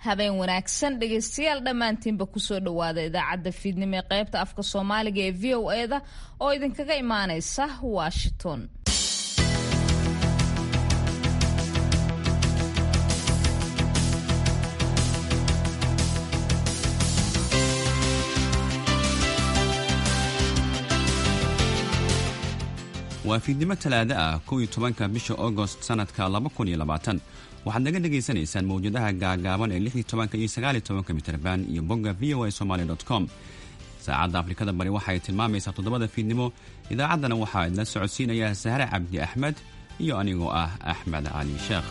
habeen wanaagsan dhegaystayaal dhammaantiinba kusoo dhowaada idaacadda fiidnimo ee qaybta afka soomaaliga ee v o eda oo idinkaga imaanaysa washington waa fiidnimo talaado ah kow iyo tobanka bisha agost sanadka laba kun iyo labaatan waxaad naga dhagaysanaysaan mawjadaha gaagaaban ee lix iyo tobanka iyo sagaal iyo tobanka mitrban iyo bogga v o a somaali com saacadda afrikada bari waxay tilmaamaysaa toddobada fiidnimo idaacaddana waxaa idla socodsiinaya sahre cabdi axmed iyo anigoo ah axmed cali sheekh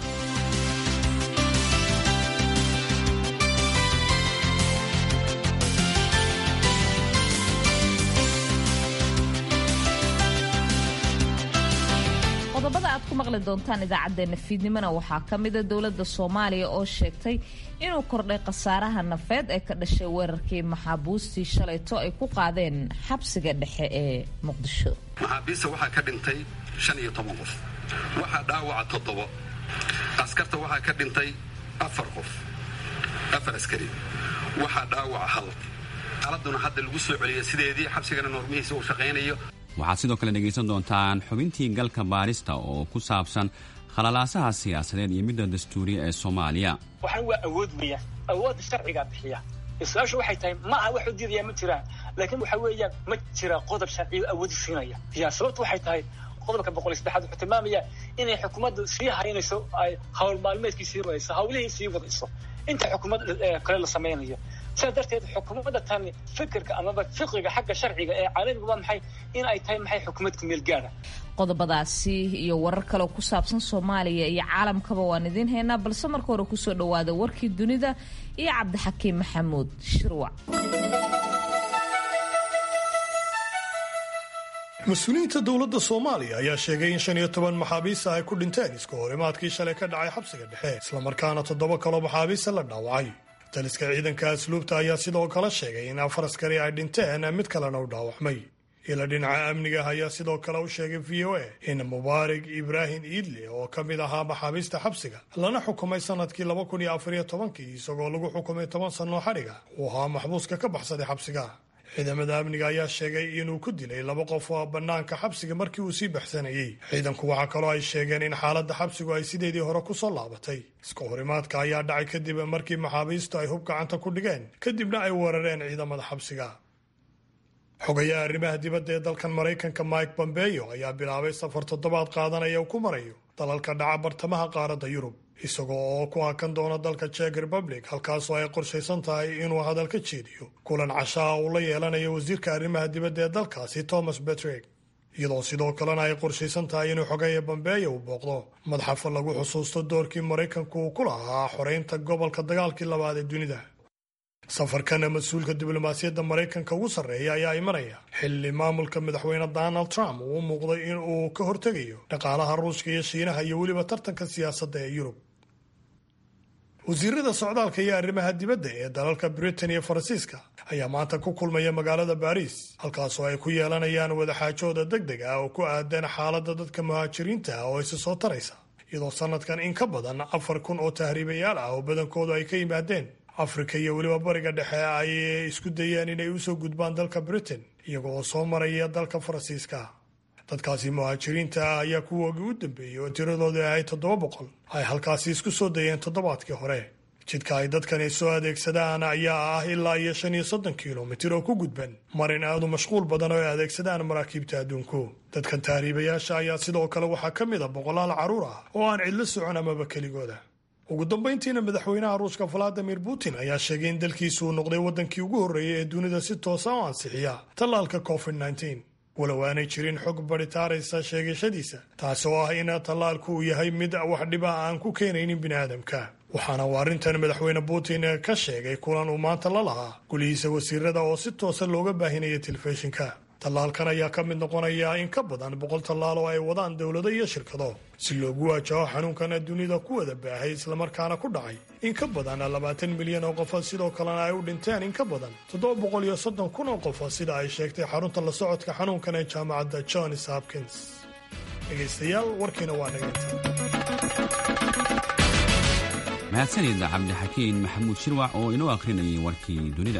qodobada aad ku maqli doontaan idaacadeena fiidnimona waxaa ka mida dowladda soomaaliya oo sheegtay inuu kordhay khasaaraha nafeed ee ka dhashay weerarkii maxaabuustii shalayto ay ku qaadeen xabsiga dhexe ee muqdisho maxaabiista waxaa ka dhintay shan iyo toban qof waxaa dhaawaca toddobo askarta waxaa ka dhintay afar qof afar askari waxaa dhaawaca hal xaaladuna hadda lagu soo celiyay sideedii xabsigana noormihiisa uu shaqaynayo waxaad sidoo kale dhegaysan doontaan xubintii galka baarista oo ku saabsan khalalaasaha siyaasadeed iyo midda dastuuriya ee soomaaliya waxaan waa awood weeyaan awoodda sharcigaa bixiya su-aashu waxay tahay ma aha waxu diidaya ma jiraan laakiin waxa weeyaan ma jira qodob sharciyo awoodi siinaya ya sababtu waxay tahay qodobka boqol iyo saddexaad wuxuu tilmaamaya inay xukuumaddu sii haynayso ay hawl maalmeedkii sii wadayso hawlihii sii wadayso inta xukuumad kale la samaynayo sidaas darteed xukuumadda tani fikirka amaba fiqiga xagga sharciga ee caalamiga waa maxay in ay tahay maxay xukuumad ku meel gaara qodobadaasi iyo warar kaleo ku saabsan soomaaliya iyo caalamkaba waan idiin haynaa balse marka hore kusoo dhowaada warkii dunida iyo cabdixakiim maxamuud shirwac mas-uuliyiinta dowladda soomaaliya ayaa sheegay in shan iyo toban maxaabiista ay ku dhinteen iska horimaadkii shalay ka dhacay xabsiga dhexe islamarkaana toddoba kaloo maxaabiista la dhaawacay taliska ciidanka asluubta ayaa sidoo kale sheegay in afar askari ay dhinteen mid kalena u dhaawacmay ila dhinaca amniga ayaa sidoo kale u sheegay v o a in mubaarig ibraahim iidle oo ka mid ahaa maxaabiista xabsiga lana xukumay sanadkii laba kun iyo afariyo tobankii isagoo lagu xukumay toban sannoo xadhiga uu ahaa maxbuuska ka baxsaday xabsiga ciidamada amniga ayaa sheegay inuu ku dilay laba qof oo bannaanka xabsiga markii uu sii baxsanayey ciidanku waxaa kaloo ay sheegeen in xaaladda xabsigu ay sideedii hore ku soo laabatay iska horimaadka ayaa dhacay kadib markii maxaabiistu ay hub gacanta ku dhigeen kadibna ay weerareen ciidamada xabsiga xogayaha arrimaha dibadda ee dalkan maraykanka mike bombeyo ayaa bilaabay safar toddobaad qaadanaya uu ku marayo dalalka dhaca bartamaha qaaradda yurub isagoo oo ku hakan doona dalka jek republic halkaasoo ay qorshaysan tahay inuu hadal ka jeediyo kulan cashaa uu la yeelanayo wasiirka arrimaha dibadda ee dalkaasi thomas betreg iyadoo sidoo kalena ay qorshaysan tahay inuu xogeeya bambeeya uu booqdo madxafa lagu xusuusto doorkii maraykanku uu ku lahaa xoreynta gobolka dagaalkii labaad ee dunida safarkana mas-uulka diblomaasiyadda maraykanka ugu sarreeya ayaa imanaya xilli maamulka madaxweyne donald trump uu u muuqday in uu ka hortegayo dhaqaalaha ruushka iyo shiinaha iyo weliba tartanka siyaasadda ee yurub wasiirada socdaalka iyo arrimaha dibadda ee dalalka britain iyo faransiiska ayaa maanta ku kulmaya magaalada baariis halkaasoo ay ku yeelanayaan wadaxaajooda deg deg ah oo ku aadan xaaladda dadka muhaajiriinta ah oo isa soo taraysa iyadoo sanadkan in ka badan afar kun oo tahriibayaal ah oo badankoodu ay ka yimaadeen afrika iyo weliba bariga dhexe ay isku dayeen inay usoo gudbaan dalka britain iyaga oo soo maraya dalka faransiiska dadkaasi muhaajiriinta ah ayaa kuwoogii u dambeeyey oo tiradoodu ahay toddoba boqol ay halkaasi isku soo dayeen toddobaadkii hore jidka ay dadkani soo adeegsadaan ayaa ah ilaa iyo shan iyo soddon kilomitir oo ku gudban marin aadu mashquul badan oo ay adeegsadaan maraakiibta adduunku dadkan tahriibayaasha ayaa sidoo kale waxaa ka mid a boqolaal carruur ah oo aan cidlo socon amaba keligooda ugu dambayntiina madaxweynaha ruushka valadimir putin ayaa sheegay in dalkiisu uu noqday waddankii ugu horreeyay ee dunida si toosa u ansixiya tallaalka covid nneteen walow aanay jirin xog baritaaraysa sheegashadiisa taasi oo ah in tallaalku uu yahay mid wax dhiba aan ku keenaynin biniaadamka waxaana uu arrintan madaxweyne putin ka sheegay kulan uu maanta la lahaa gulihiisa wasiirada oo si toosa looga baahinaya telefishinka tallaalkan ayaa ka mid noqonaya in ka badan boqol tallaal oo ay wadaan dowlado iyo shirkado si loogu waajaho xanuunkan dunida ku wada baahay islamarkaana ku dhacay in ka badan labaatan milyan oo qofood sidoo kalena ay u dhinteen in ka badan toddoba boqol iyo soddon kun oo qofood sida ay sheegtay xarunta la socodka xanuunkan ee jaamacadda johns hopkins dhegaystayaal warkiina waa dhagayta mahadsanida cabdixakiin maxamuud shirwac oo inoo akhrinayay warkii dunida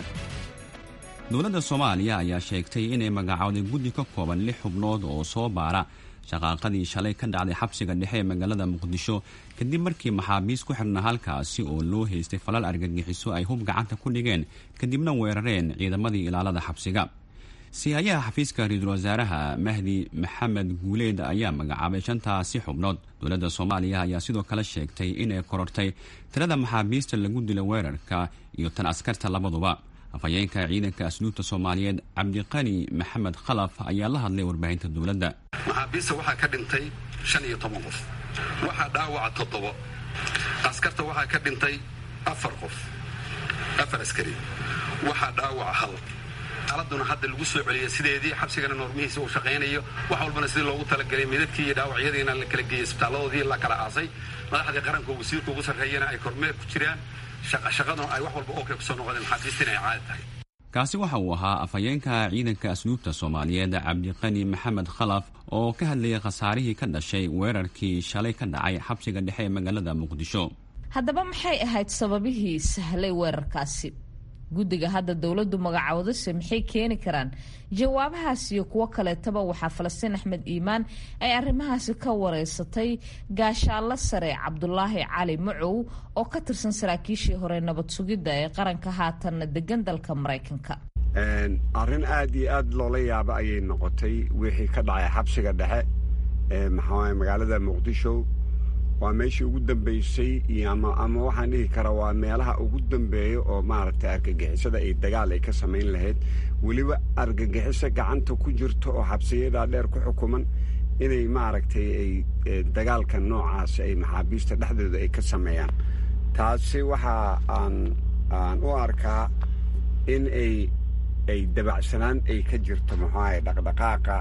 dowladda soomaaliya ayaa sheegtay inay magacowday guddi ka kooban lix xubnood oo soo baara shaqaaqadii shalay ka dhacday xabsiga dhexe ee magaalada muqdisho kadib markii maxaabiis ku xirna halkaasi oo loo haystay falal argagixiso ay hub gacanta ku dhigeen kadibna weerareen ciidamadii ilaalada xabsiga sihayaha xafiiska ra-iisul wasaaraha mahdi maxamed guuleed ayaa magacaabay shantaasi xubnood dowladda soomaaliya ayaa sidoo kale sheegtay inay korortay tirada maxaabiista lagu dila weerarka iyo tan askarta labaduba afhayeenka ciidanka asluubta soomaaliyeed cabdiqani maxamed khalaf ayaa la hadlay warbaahinta dowladda maxaabiista waxaa ka dhintay shan iyo toban qof waxaa dhaawaca toddobo askarta waxaa ka dhintay afar qof afar askari waxaa dhaawaca hal xaaladuna hadda lagu soo celiyay sideedii xabsigana noormihiisa uu shaqaynayo wax walbana sidii loogu talagelay midadkii iyo dhaawacyadiina la kala geeyey isbitaalladoodii la kala aasay madaxdii qaranka oo wasiirka ugu sarreeyana ay kormeer ku jiraan shaqaduna ay wax walba oo kale kusoo noqdeen maxaabiistina ay caadi tahay kaasi waxa uu ahaa afhayeenka ciidanka asluubta soomaaliyeed cabdiqani maxamed khalaf oo ka hadlayay khasaarihii ka dhashay weerarkii shalay ka dhacay xabsiga dhexe ee magaalada muqdisho haddaba maxay ahayd sababihii sahlay weerarkaasi guddiga hadda dowladdu magacoodase maxay keeni karaan jawaabahaas iyo kuwo kaleetaba waxaa falastiin axmed iimaan ay arrimahaasi ka wareysatay gaashaallo sare cabdulaahi cali macow oo ka tirsan saraakiishii hore nabad sugidda ee qaranka haatanna degan dalka maraykanka arrin aad iyo aad loola yaabo ayay noqotay wixii ka dhacay xabsiga dhexe ee maxaa magaalada muqdisho waa meeshii ugu dambaysay iyo ama ama waxaan dhihi karaa waa meelaha ugu dambeeya oo maaragtay argagixisada ay dagaal ay ka samayn lahayd weliba argagixiso gacanta ku jirto oo xabsiyadaa dheer ku xukuman inay maaragtay ay dagaalka noocaas ay maxaabiista dhexdooda ay ka sameeyaan taasi waxa aan aan u arkaa in ay ay dabacsanaan ay ka jirto maxuahay dhaqdhaqaaqa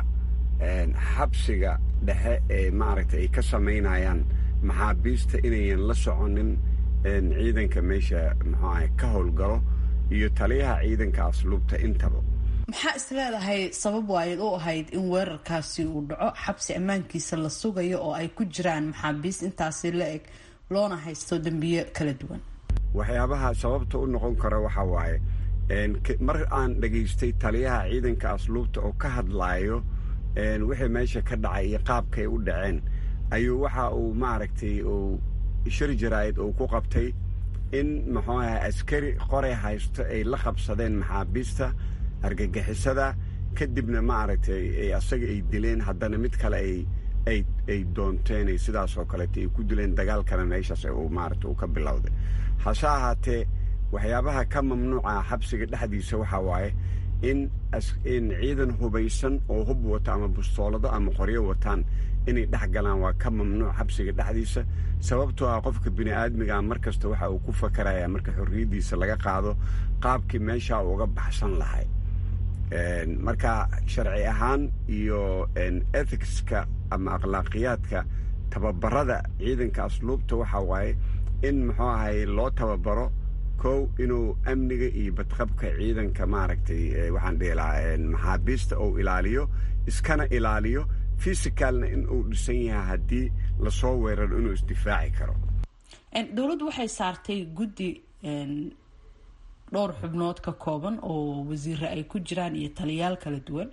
xabsiga dhexe ee maaragtay ay ka samaynayaan maxaabiista inayan la soconin ciidanka meesha muxuaha ka howlgalo iyo taliyaha ciidanka asluubta intaba maxaa is leedahay sabab waayaed u ahayd in weerarkaasi uu dhaco xabsi ammaankiisa la sugayo oo ay ku jiraan maxaabiist intaasi la eg loona haysto dembiyo kala duwan waxyaabaha sababta u noqon kara waxaa waaye mar aan dhegaystay taliyaha ciidanka asluubta oo ka hadlaayo wixii meesha ka dhacay iyo qaabkay u dhaceen ayuu waxa uu maaragtay uu shir jaraa'id uu ku qabtay in muxuu aha askari qoray haysto ay la qabsadeen maxaabiista argagixisada kadibna maaragtay asaga ay dileen haddana mid kale ay ay ay doonteen ay sidaas oo kaleeta ay ku dileen dagaalkana meeshaas uu maaragta uu ka bilowday hase ahaatee waxyaabaha ka mamnuuca xabsiga dhexdiisa waxaa waaye in in ciidan hubaysan oo hub wata ama bustoolado ama qoryo wataan inay dhex galaan waa ka mamnuuc xabsiga dhexdiisa sababtoo ah qofka bini aadmiga mar kasta waxa uu ku fakarayaa marka xorriyaddiisa laga qaado qaabkii meeshaa uga baxsan lahay marka sharci ahaan iyo ethicska ama akhlaaqiyaadka tababarada ciidanka asluubta waxaa waaye in muxuu ahay loo tababaro kow inuu amniga iyo badqabka ciidanka maaragtay waxaan dhihi lahaa maxaabiista uu ilaaliyo iskana ilaaliyo fisicalna in uu dhisan yahay haddii lasoo weeraro inuu isdifaaci karo dowladdu waxay saartay guddi dhowr xubnood ka kooban oo wasiire ay ku jiraan iyo taliyaal kala duwan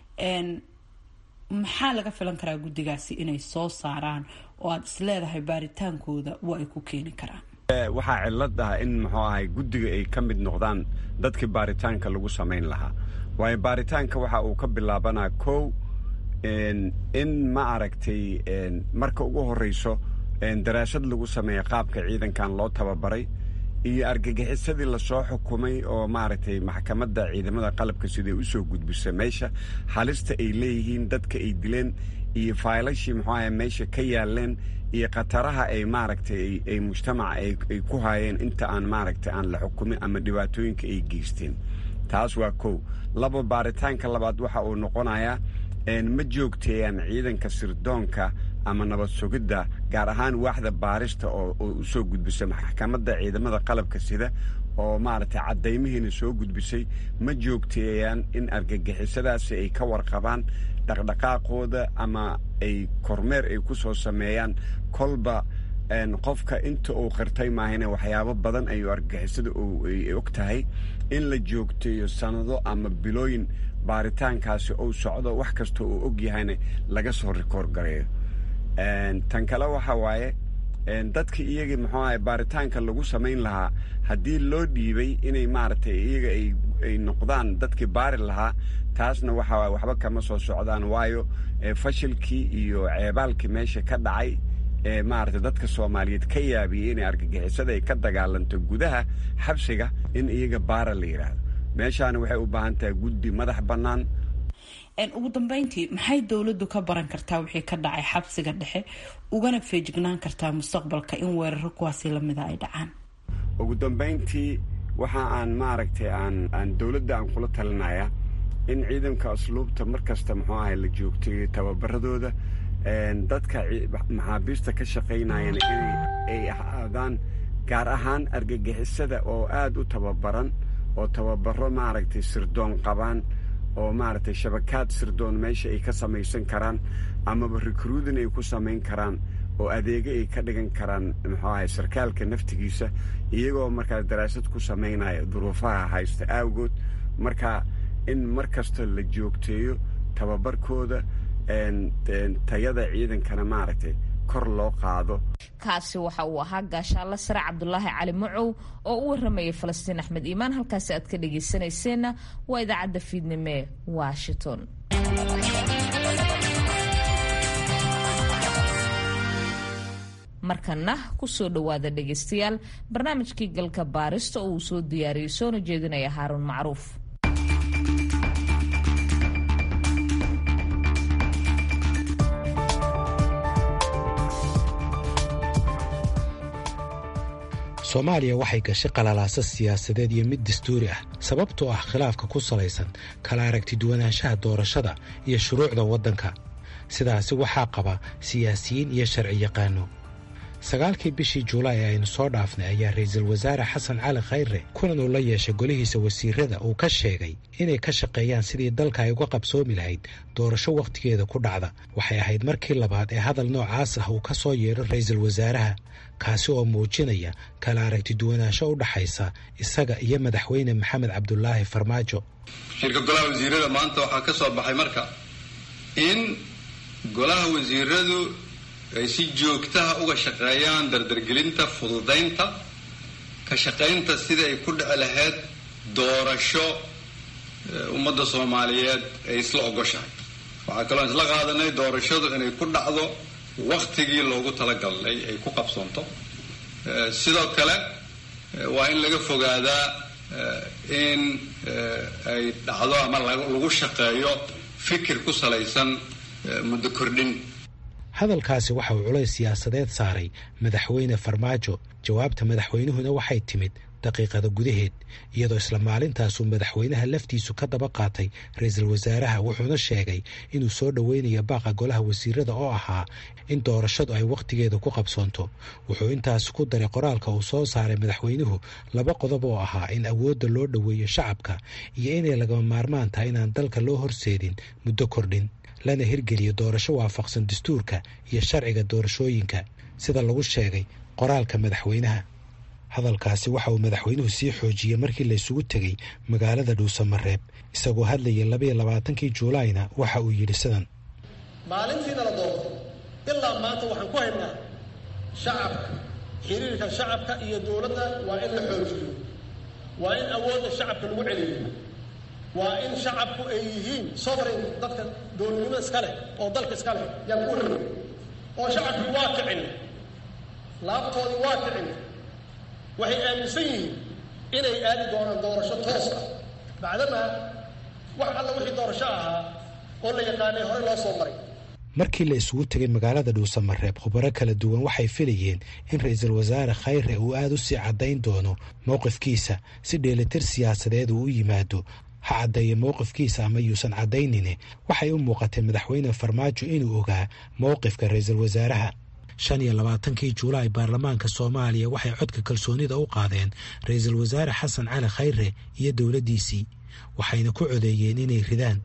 maxaa laga filan karaa guddigaasi inay soo saaraan oo aada is leedahay baaritaankooda wa ay ku keeni karaan waxaa cillad ah in muxuu ahay guddiga ay ka mid noqdaan dadkii baaritaanka lagu samayn lahaa waayo baaritaanka waxa uu ka bilaabanaa kow in ma aragtay marka ugu horreyso daraasad lagu sameeya qaabka ciidankan loo tababaray iyo argagixisadii lasoo xukumay oo maaragtay maxkamadda ciidamada qalabka siday u soo gudbisa meesha halista ay leeyihiin dadka ay dileen iyo faylashii muxuu ahay meesha ka yaaleen iyo khataraha ay maaragtay ay mujtamaca ay ku haayeen inta aan maaragtay aan la xukumin ama dhibaatooyinka ay geysteen taas waa kow laba baaritaanka labaad waxa uu noqonayaa ma joogteeyaan ciidanka sirdoonka ama nabad sugidda gaar ahaan waaxda baarista oo u soo gudbisa maxkamadda ciidamada qalabka sida oo maaragtay caddaymihiina soo gudbisay ma joogteeyaan in argagixisadaasi ay ka warqabaan dhaqdhaqaaqooda ama ay kormeer ay ku soo sameeyaan kolba qofka inta uu qirtay maahane waxyaabo badan ayuu argagixisada ay og tahay in la joogteeyo sannado ama bilooyin baaritaankaasi uu socdo wax kasta uu og yahayna laga soo rikoor gareeyo tan kale waxa waaye dadka iyagii muxuu ahay baaritaanka lagu samayn lahaa haddii loo dhiibay inay maaragtay iyaga ay noqdaan dadkii baari lahaa taasna waxa waay waxba kama soo socdaan waayo fashilkii iyo ceebaalkii meesha ka dhacay ee maaragtay dadka soomaaliyeed ka yaabiyey inay argagixisada ay ka dagaalanto gudaha xabsiga in iyaga baara la yidhaahdo meeshaana waxay u baahan tahay guddi madax bannaan ugu dambeyntii maxay dowladdu ka baran kartaa wixii ka dhacay xabsiga dhexe ugana feejignaan kartaa mustaqbalka in weeraro kuwaasi lamida ay dhacaan ugu dambeyntii waxa aan maaragtay aan aan dowladda aan kula talinaya in ciidanka asluubta mar kasta muxuu ahay la joogtay tababaradooda dadka maxaabiista ka shaqaynayana inay ay ahaadaan gaar ahaan argagixisada oo aada u tababaran oo tababaro maaragtay sirdoon qabaan oo maaragtay shabakaad sirdoon meesha ay ka samaysan karaan amaba recruudin ay ku samayn karaan oo adeego ay ka dhigan karaan muxuu ahay sarkaalka naftigiisa iyagoo markaa daraasad ku samaynaya duruufaha haysta aawgood marka in mar kasta la joogteeyo tababarkooda tayada ciidankana maaragtay kor loo qaado kaasi waxa uu ahaa gaashaalla sare cabdulaahi cali macow oo u waramayay falastiin axmed iimaan halkaasi aad ka dhagaysanayseena waa idaacadda fiidnimo ee washington markana kusoo dhowaada dhegaystayaal barnaamijkii galka baarista oo uu soo diyaariyey soona jeedinaya haaruun macruuf soomaaliya waxay gashay qalalaasa siyaasadeed iyo mid dastuuri ah sababtoo ah khilaafka ku salaysan kala aragti duwanaanshaha doorashada iyo shuruucda waddanka sidaasi waxaa qaba siyaasiyiin iyo sharci yaqaano sagaalkii bishii julaay ee aynu soo dhaafnay ayaa ra'iisul wasaare xasan cali khayre kulan uu la yeeshay golihiisa wasiirada uu ka sheegay inay ka shaqeeyaan sidii dalka ay uga qabsoomi lahayd doorasho wakhtigeeda ku dhacda waxay ahayd markii labaad ee hadal noocaas ah uu ka soo yeedho ra'iisul wasaaraha kaasi oo muujinaya kala aragti duwanaansho u dhaxaysa isaga iyo madaxweyne maxamed cabdulaahi farmaajo shirka golaha wasiirada maanta waxaa ka soo baxay marka in golaha wasiiradu ay si joogtaha uga shaqeeyaan dardargelinta fududaynta ka shaqaynta sidai ay ku dhici lahayd doorasho ummadda soomaaliyeed ay isla ogoshahay waxaa kaloo isla qaadanay doorashadu inay ku dhacdo waktigii loogu talagalay ay ku qabsoonto sidoo kale waa in laga fogaadaa in ay dhacdo ama lagu shaqeeyo fikir ku salaysan muddo kordhin hadalkaasi waxa uu culays siyaasadeed saaray madaxweyne farmaajo jawaabta madaxweynuhuna waxay timid daqiiqada gudaheed iyadoo isla maalintaasuu madaxweynaha laftiisu ka daba qaatay ra-iisul wasaaraha wuxuuna sheegay inuu soo dhoweynayo baaqa golaha wasiirada oo ahaa in doorashadu ay wakhtigeeda ku qabsoonto wuxuu intaas ku daray qoraalka uu soo saaray madaxweynuhu laba qodob oo ahaa in awoodda loo dhoweeyo shacabka iyo inay lagama maarmaan tahay inaan dalka loo horseedin muddo kordhin lana hirgeliyo doorasho waafaqsan dastuurka iyo sharciga doorashooyinka sida lagu sheegay qoraalka madaxweynaha hadalkaasi waxa uu madaxweynuhu sii xoojiyey markii laysugu tegey magaalada dhuusamareeb isagoo hadlayay labaiyo labaatankii juulaayna waxa uu yidhi sidan maalintiina la doorto ilaa maanta waxaan ku haynaa shacabka xiriirka shacabka iyo dowladda waa in la xoojiyo waa in awoodda shacabka lagu celiyo waa in shacabku ay yihiin sovereign dadka dowladnimo iska leh oo dalka iska leh yaan ku helin oo shacabkii waa kicin laabtoodii waa kicin waxay aaminsan yihiin inay aadi doonaan doorasho toos ah bacdamaa wax alla wixii doorasho ahaa oo la yaqaanay horey loo soo maray markii la isugu tegay magaalada dhuusamareeb khubaro kala duwan waxay filayeen in ra-iisul wasaare khayre uu aada u sii caddayn doono mowqifkiisa si dheelitir siyaasadeed uu u yimaado ha caddeeya mowqifkiisa ama yuusan caddaynine waxay u muuqatay madaxweyne farmaajo inuu ogaa mowqifka ra-iisul wasaaraha shan iyo labaatankii juulaay baarlamaanka soomaaliya waxay codka kalsoonida u qaadeen ra-iisul wasaare xasan cali khayre iyo dowladdiisii waxayna ku codeeyeen inay ridaan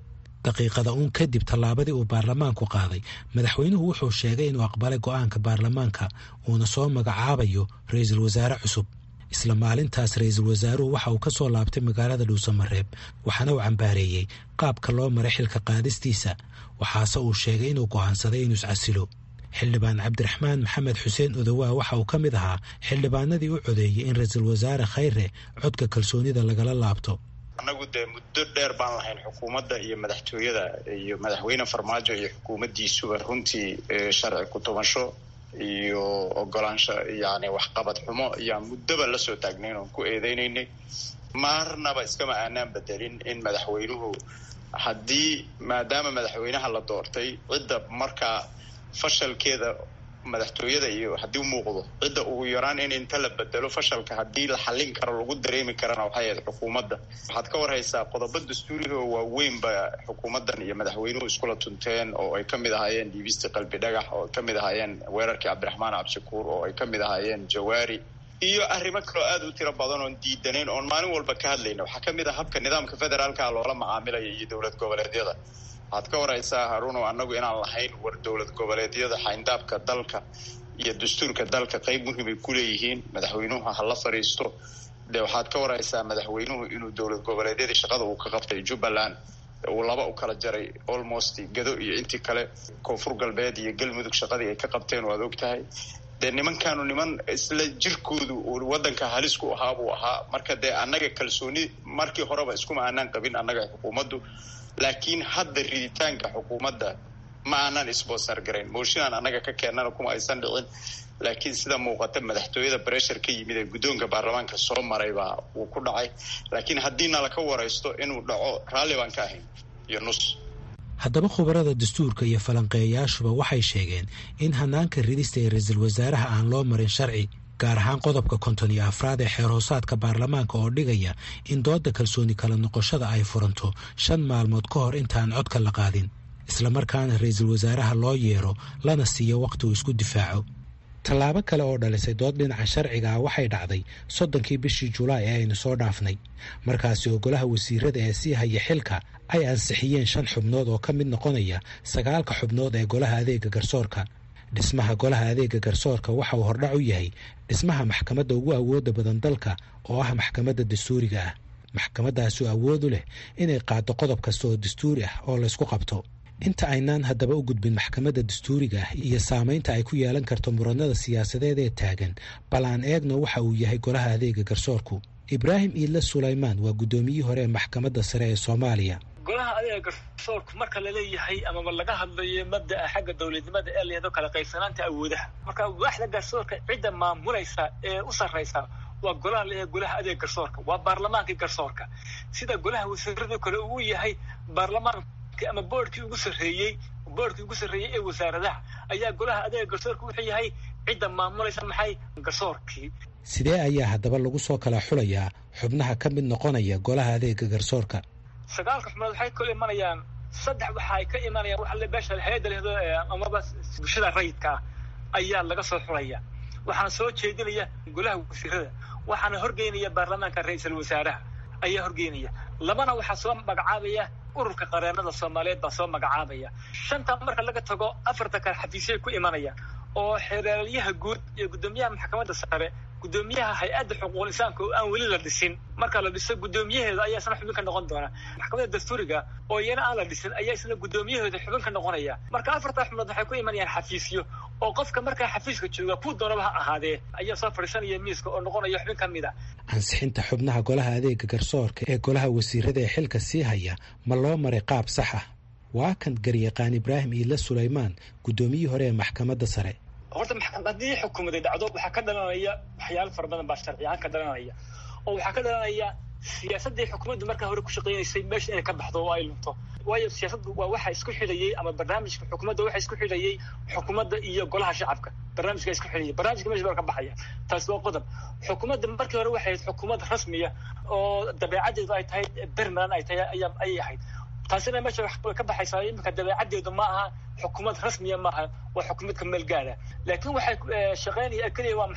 daqiiqada uun kadib tallaabadii uu baarlamaanku qaaday madaxweynuhu wuxuu sheegay inuu aqbalay go'aanka baarlamaanka uuna soo magacaabayo ra-iisul wasaare cusub isla maalintaas ra-iisul wasaaruhu waxa uu ka soo laabtay magaalada dhuusamareeb waxaana uu cambaareeyey qaabka loo maray xilka qaadistiisa waxaase uu sheegay inuu go'aansaday inuu iscasilo xildhibaan cabdiraxmaan maxamed xuseen odowaa waxa uu ka mid ahaa xildhibaanadii u codeeyey in ra-iisul wasaare khayre codka kalsoonida lagala laabto annagu dee muddo dheer baan lahayn xukuumadda iyo madaxtooyada iyo madaxweyne farmaajo iyo xukuumaddiisuba runtii sharci ku-tubasho iyo ogolaansho yani waxqabad xumo ayaa muddoba la soo taagnayn oon ku eedeynaynay marnaba iskama aanaan bedelin in madaxweynuhu haddii maadaama madaxweynaha la doortay cidda markaa fashalkeeda madaxtooyada iyo haddii u muuqdo cidda ugu yaraan in inta la bedelo fashalka haddii la xallin karo lagu dareemi karana waxay ahayd xukuumadda waxaad ka warhaysaa qodobo dastuuriga oo waaweynba xukuumaddan iyo madaxweynuhu iskula tunteen oo ay ka mid ahaayeen dhiibistii qalbi dhagax oo ay ka mid ahaayeen weerarkii cabdiraxmaan cabshakuur oo ay ka mid ahaayeen jawaari iyo arrimo kaloo aada u tiro badan oon diidanayn oon maalin walba ka hadlayna waxaa ka mid ah habka nidaamka federaalka loola macaamilaya iyo dowlad goboleedyada waxaad ka waraysaa haruuno annagu inaan lahayn war dowlad goboleedyada xayndaabka dalka iyo dastuurka dalka qeyb muhimay ku leeyihiin madaxweynuhu ha la fadhiisto de waxaad ka waraysaa madaxweynuhu inuu dowlad goboleedyadii shaqada uu ka qabtay jubbaland uu laba u kala jaray almost gado iyo intii kale koonfur galbeed iyo galmudug shaqadii ay ka qabteen waad og tahay dee nimankaanu niman isla jirkoodu uu waddanka halis ku ahaa buu ahaa marka dee annaga kalsooni markii horeba iskuma aanaan qabin annaga xukuumaddu laakiin hadda riditaanka xukuumadda ma aanan isbosar garayn mooshinaan annaga ka keennana kuma aysan dhicin laakiin sida muuqata madaxtooyada breshar ka yimid ee guddoonka baarlamaanka soo maray baa uu ku dhacay laakiin haddii nalaka waraysto inuu dhaco raalli baan ka ahayn iyo nus haddaba khubarada dastuurka iyo falanqeeyayaashuba waxay sheegeen in hanaanka ridista ee ra-iisul wasaaraha aan loo marin sharci gaar ahaan qodobka konton iyo afraad ee xeer hoosaadka baarlamaanka oo dhigaya in doodda kalsooni kala noqoshada ay furanto shan maalmood ka hor intaan codka la qaadin islamarkaana ra-iisul wasaaraha loo yeero lana siiyo wakhti uu isku difaaco tallaabo kale oo dhalisay dood dhinaca sharciga ah waxay dhacday soddonkii bishii julaay ee aynu soo dhaafnay markaasi oo golaha wasiirada ee sii haya xilka ay ansixiyeen shan xubnood oo ka mid noqonaya sagaalka xubnood ee golaha adeega garsoorka dhismaha golaha adeega garsoorka waxa uu hordhac u yahay dhismaha maxkamadda ugu awoodda badan dalka oo ah maxkamadda dastuuriga ah maxkamaddaasi oo awood u leh inay qaado qodob kasta oo dastuuri ah oo laysku qabto inta aynaan haddaba u gudbin maxkamadda dastuuriga ah iyo saamaynta ay ku yeelan karto muranada siyaasadeed ee taagan bal aan eegno waxa uu yahay golaha adeega garsoorku ibraahim iidle sulaymaan waa guddoomiyihii hore ee maxkamadda sare ee soomaaliya golaha adeega garsoorku marka laleeyahay amaba laga hadlayo mabda'a xagga dowladnimada ee layado kala qaybsanaanta awoodaha marka waaxda garsoorka cidda maamulaysa ee u sarraysa waa golaha leeyahay golaha adeega garsoorka waa baarlamaankii garsoorka sida golaha wasiiradu kale uu yahay baarlamaan ama boordkii ugu sarreeyey boordkii ugu sarreeyey ee wasaaradaha ayaa golaha adeega garsoorka wuxuu yahay cidda maamulaysa maxay garsoorkii sidee ayaa haddaba lagu soo kala xulayaa xubnaha ka mid noqonaya golaha adeega garsoorka sagaalka xubnood waxay kala imanayaan saddex waxa ay ka imanayaan waxa le beesha hay-adda lehdo amaba bulshada rayidka ah ayaa laga soo xulaya waxaana soo jeedinaya golaha wasiirada waxaana horgeynaya baarlamaanka ra-iisul wasaaraha ayaa horgeynaya labana waxaa soo magacaabaya ururka qareenada soomaaliyeed baa soo magacaabaya shanta marka laga tago afarta kale xafiisyay ku imanayaan oo xeeraalyaha guud iyo guddoomiyaha maxkamadda sare guddoomiyaha hay-adda xuquuqul insaanka oo aan weli la dhisin marka la dhiso guddoomiyaheeda ayaa isna xubin ka noqon doona maxkamadda dastuuriga oo iyana aan la dhisin ayaa isna guddoomiyaheeda xubin ka noqonaya marka afartaa xubnood waxay ku imanayaan xafiisyo oo qofka markaa xafiiska jooga kuu doonaba ha ahaadee ayaa soo fadhiisanaya miiska oo noqonaya xubin ka mid a ansixinta xubnaha golaha adeega garsoorka ee golaha wasiirada ee xilka sii haya ma loo maray qaab sax ah waa kan garyaqaan ibraahim iidle sulaymaan guddoomiyihii hore ee maxkamadda sare horta haddii xukuumaday dhacdo waxaa ka dhalanaya waxyaalo fara badan baa sharci ahaan ka dhalanaya oo waxaa ka dhalanaya siyaasaddii xukuumaddu markaa hore ku shaqaynaysay meesha inay ka baxdo oo ay lunto waayo siyaasaddu waa waxa isku xidhayay ama barnaamijka xukuumadda waxa isku xidhayay xukuumadda iyo golaha shacabka barnaamijka isku xidhayay barnaamijka meesha baa ka baxaya taasi waa qodob xukuumadda markii hore waxay ahayd xukuumad rasmiya oo dabeecaddeedu ay tahay bermaland ay tahay ayaa ayay ahayd taasina meesha way ka baxaysaa iminka dabeecaddeedu ma aha xukuumad rasmiya maaha waa xukuumad ka meel gaara laakiin waxay shaqaynaya keliya waa maxay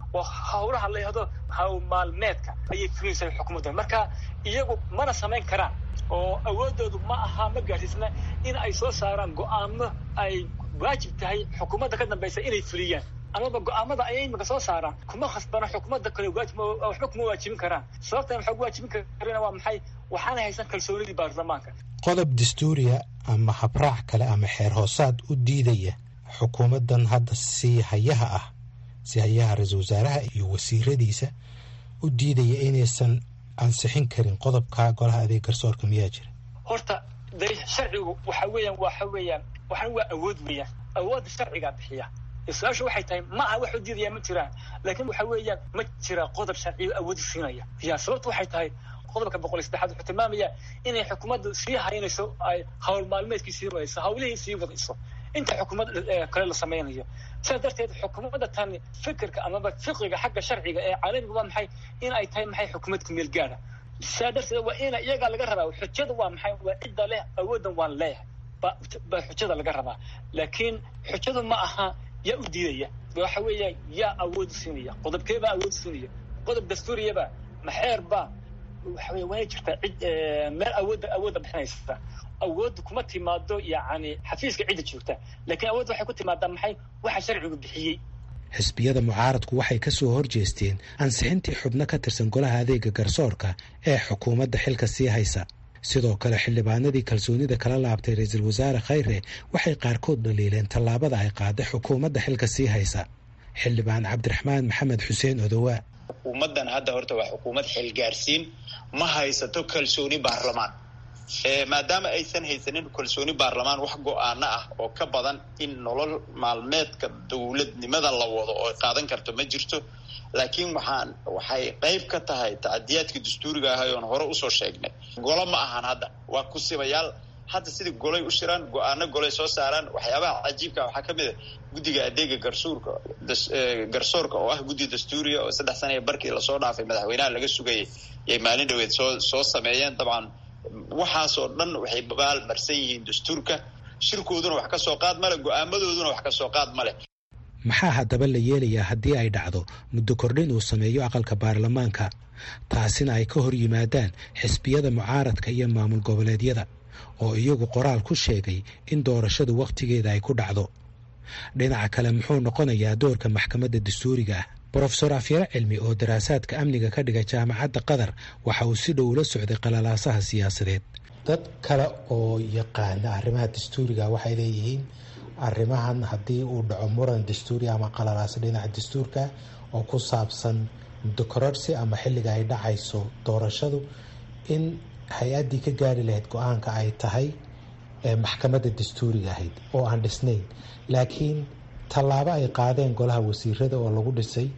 oo hawlaha la yihahdo hawl maalmeedka ayay fulinaysaa xukuumaddan marka iyagu mana samayn karaan oo awoodoodu ma aha ma gaadhsiisna in ay soo saaraan go-aamo ay waajib tahay xukuumadda ka dambaysa inay fuliyaan amaba go-aamada ayay imika soo saaraan kuma khasbana xukuumadda kale waajib waxba kuma waajibin karaan sababtan waxaa waajibin karina waa maxay waxaana haysan kalsoonidii baarlamaanka qodob dastuuriya ama habraac kale ama xeer hoosaad u diidaya xukuumaddan hadda si hayaha ah si hayaha ra-iisul wasaaraha iyo wasiiradiisa u diidaya inaysan ansixin karin qodobka golaha adeeg garsoorka miyaa jira horta de sharcigu waxa weeyaan waxa weeyaan waxaan waa awood weeyaan awoodda sharcigaa bixiya su-aashu waxay tahay ma aha wax u diidaya ma jiraan laakiin waxa weeyaan ma jira qodob sharciyo awoodi siinaya ya sababtu waxay tahay qodobka boqol iyo saddexaad wuxuu tilmaamaya inay xukuumaddu sii haynayso ay hawl maalmeedkii sii wadayso hawlihii sii wadayso inta xukuumad kale la samaynayo sidaas darteed xukuumadda tani fikirka amaba fiqiga xagga sharciga ee caalamiga waa maxay in ay tahay maxay xukuumad ku meel gaara sidaa darteed waa ina iyagaa laga rabaa xujada waa maxay waa cidda leh awooddan waan leeyahay baa xujada laga rabaa laakiin xujadu ma aha yaa u diidaya waxa weeya yaa awood siinaya qodobkeebaa awood siinaya qodob dastuuriyaba maxeerba waxa wey waana jirtaa cid meel awoodda awoodda bixinaysa awoodda kuma timaado yacni xafiiska cidda joogta laakiin awoodda waxay ku timaadaa maxay waxa sharcigu bixiyey xisbiyada mucaaradku waxay ka soo horjeesteen ansixintii xubno ka tirsan golaha adeega garsoorka ee xukuumadda xilka sii haysa sidoo kale xildhibaanadii kalsoonida kala laabtay ra-iisul wasaare khayre waxay qaarkood dhaliileen tallaabada ay qaaday xukuumadda xilka sii haysa xildhibaan cabdiraxmaan maxamed xuseen odowaa xukuumaddan hadda horta waa xukuumad xilgaarsiin ma haysato kalsooni baarlamaan maadaama aysan haysanin kalsooni baarlamaan wax go-aano ah oo ka badan in nolol maalmeedka dowladnimada la wado oo qaadan karto ma jirto laakiin waxaan waxay qayb ka tahay tacadiyaadkii dastuuriga ahay oon hore usoo sheegnay golo ma ahan hadda waa kusibayaal hadda sidai golay u shiraan go-aano golay soo saaraan waxyaabaha cajiibka waxaa ka mid a guddiga adeega garsuurka garsoorka oo ah guddi dastuuriya oo saddex sana barkii lasoo dhaafay madaxweynaha laga sugayay yay maalin dhaweed soo soo sameeyeen dabcan waxaasoo dhan waxay babaal marsan yihiin dastuurka shirkooduna wax ka soo qaad male go-aamadooduna wax ka soo qaad male maxaa haddaba la yeelayaa haddii ay dhacdo muddo kordhin uu sameeyo aqalka baarlamaanka taasina ay ka hor yimaadaan xisbiyada mucaaradka iyo maamul goboleedyada oo iyagu qoraal ku sheegay in doorashadu wakhtigeeda ay ku dhacdo dhinaca kale muxuu noqonayaa doorka maxkamadda dastuuriga ah brofesor afyare cilmi oo daraasaadka amniga ka dhiga jaamacadda qatar waxa uu si dhow ula socday qalalaasaha siyaasadeed dad kale oo yaqaana arrimaha dastuuriga waxay leeyihiin arrimahan haddii uu dhaco muran dastuuri ama qalalaaso dhinaca dastuurka oo ku saabsan muddo kororsi ama xilliga ay dhacayso doorashadu in hay-addii ka gaari lahayd go-aanka ay tahay maxkamadda dastuuriga ahayd oo aan dhisnayn laakiin tallaabo ay qaadeen golaha wasiirada oo lagu dhisay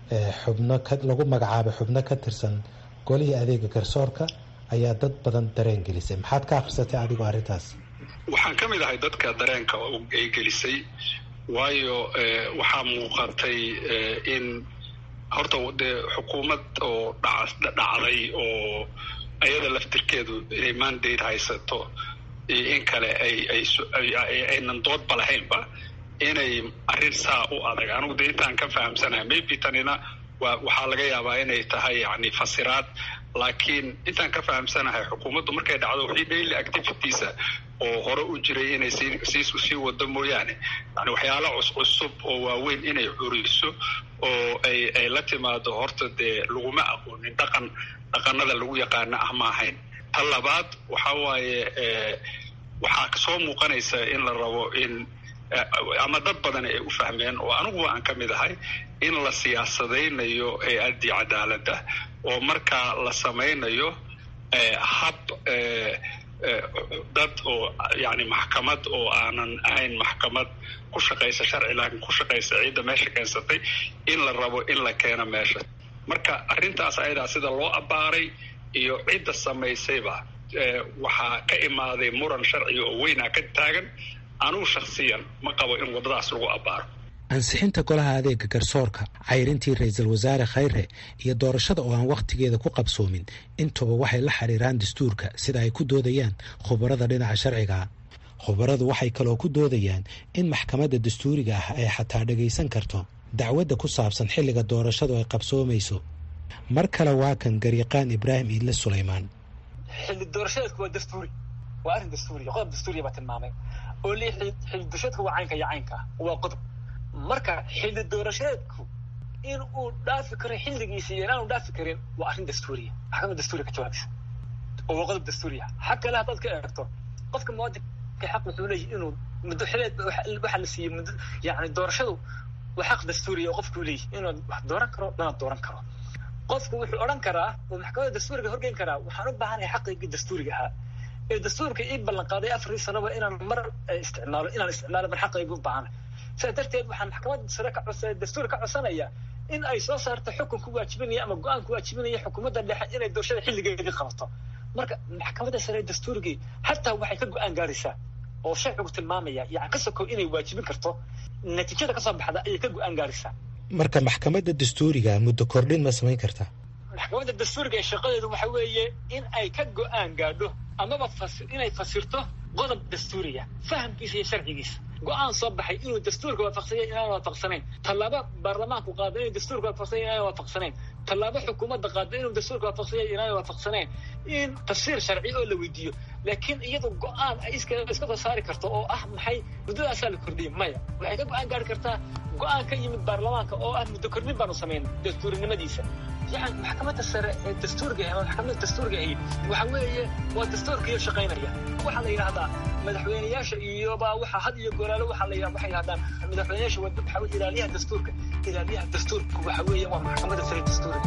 xubno lagu magacaabay xubno ka tirsan golihii adeega garsoorka ayaa dad badan dareen gelisay maxaad ka akhrisatay adigoo arrintaas waxaan ka mid ahay dadka dareenka ay gelisay waayo waxaa muuqatay in horta dee xukuumad oo dhacday oo ayada laftirkeedu inay mandate haysato iyo in kale aynan doodba lahaynba inay arrin saa u adag anigu de intaan ka fahamsanahay maybe tanina wa waxaa laga yaabaa inay tahay yani fasiraad laakiin intaan ka fahamsanahay xukuumaddu markay dhacdo wixii daily activitiesa oo hore u jiray inay sii sii wado mooyaane yani waxyaala cuscusub oo waaweyn inay curiso oo ay ay la timaado horta dee laguma aqoonin dhaqan dhaqanada lagu yaqaano ah ma ahayn ta labaad waxa waaye waxaa soo muuqanaysa in la rabo in ama dad badan ay u fahmeen oo aniguba aan ka mid ahay in la siyaasadaynayo hay-addii cadaaladda oo markaa la samaynayo hab dad oo yani maxkamad oo aanan ahayn maxkamad ku shaqaysa sharci laakiin ku shaqaysa ciidda meesha keensatay in la rabo in la keeno meesha marka arrintaas ayadaa sida loo abbaaray iyo cidda samaysayba waxaa ka imaaday muran sharciga oo weynaa ka taagan anugu shakhsiyan ma qabo in waddadaas lagu abbaaro ansixinta golaha adeega garsoorka cayrintii ra-iisul wasaare khayre iyo doorashada oo aan wakhtigeeda ku qabsoomin intuba waxay la xiriiraan dastuurka sida ay ku doodayaan khubarada dhinaca sharciga khubaradu waxay kaloo ku doodayaan in maxkamadda dastuuriga ah ay xataa dhagaysan karto dacwadda ku saabsan xilliga doorashadu ay qabsoomayso mar kale waa kan garyaqaan ibraahim iidle sulaymaan xilli doorashadeedku waa dastuuri waa arrin dastuuriya qodob dastuuriya baa tilmaamay oo li xilli doorashadeedku waa caynka iyo caynka ah waa qodob marka xilli doorashadeedku in uu dhaafi karo xilligiisa iyo inaanu dhaafi karin waa arrin dastuuriya maxkamad dastuuriya ka jawaabaysa oo waa qodob dastuuriya xag kale haddaad ka eegto qofka muwaadinka xaq wuxuu leeyahay inuu muddo xileed waxaa la siiyey muddo yani doorashadu waa xaq dastuuriya oo qofkuu leeyahay inuu wax dooran karo lana dooran karo qofku wuxuu odhan karaa oo maxkamadda dastuuriga horgeyn karaa waxaan u baahanahay xaqaygii dastuuriga ahaa ee dastuurka ii ballan qaaday afarii sanoba inaan mar isticmaalo inaan isticmaalo mar xaqaygu u baahanahay sidaa darteed waxaan maxkamadda sare ka codsa dastuur ka codsanaya in ay soo saarto xukun ku waajibinaya ama go-aan ku waajibinaya xukuumadda dhexe inay doorashada xilligeedii qabato marka maxkamadda sare dastuurigii xataa waxay ka go-aan gaaraysaa oo sharcigu tilmaamaya yani ka sokow inay waajibin karto natiijada kasoo baxda ayay ka go-aan gaaraysaa marka maxkamadda dastuuriga muddo kordhin ma samayn kartaa maxkamadda dastuuriga ee shaqadeedu waxa weeye in ay ka go-aan gaadho amaba inay fasirto qodob dastuuriya fahamkiisa iyo sharcigiisa go-aan soo baxay inuu dastuurka waafaqsanya inaan waafaqsanayn tallaabo baarlamaanku qaado inuu dastuurka waafaqsanya inaan waafaqsanayn tallaabo xukuumadda qaado inuu dastuurka waafaqsanya inaan waafaqsanayn in tafsiir sharci oo la weydiiyo laakiin iyadu go-aan ay iska iska soo saari karto oo ah maxay muddadaasaa la kordhiyay maya waxay ka go-aan gaari kartaa go-aan ka yimid baarlamaanka oo ah muddo kordhin baanu samayn dastuurinimadiisa yani maxkamadda sare ee dastuurga ama maxkamadda dastuurga ahi waxa weeye waa dastuurkiyo shaqaynaya waxaa la yidhahdaa madaxweyneyaasha iyoba waxa had iyo goolaalo waxaa la waxay yidhahdaan madaxweyneyaasha wada waxa weye ilaaliyaha dastuurka ilaaliyaha dastuurka waxa weeye waa maxkamadda sare dastuurga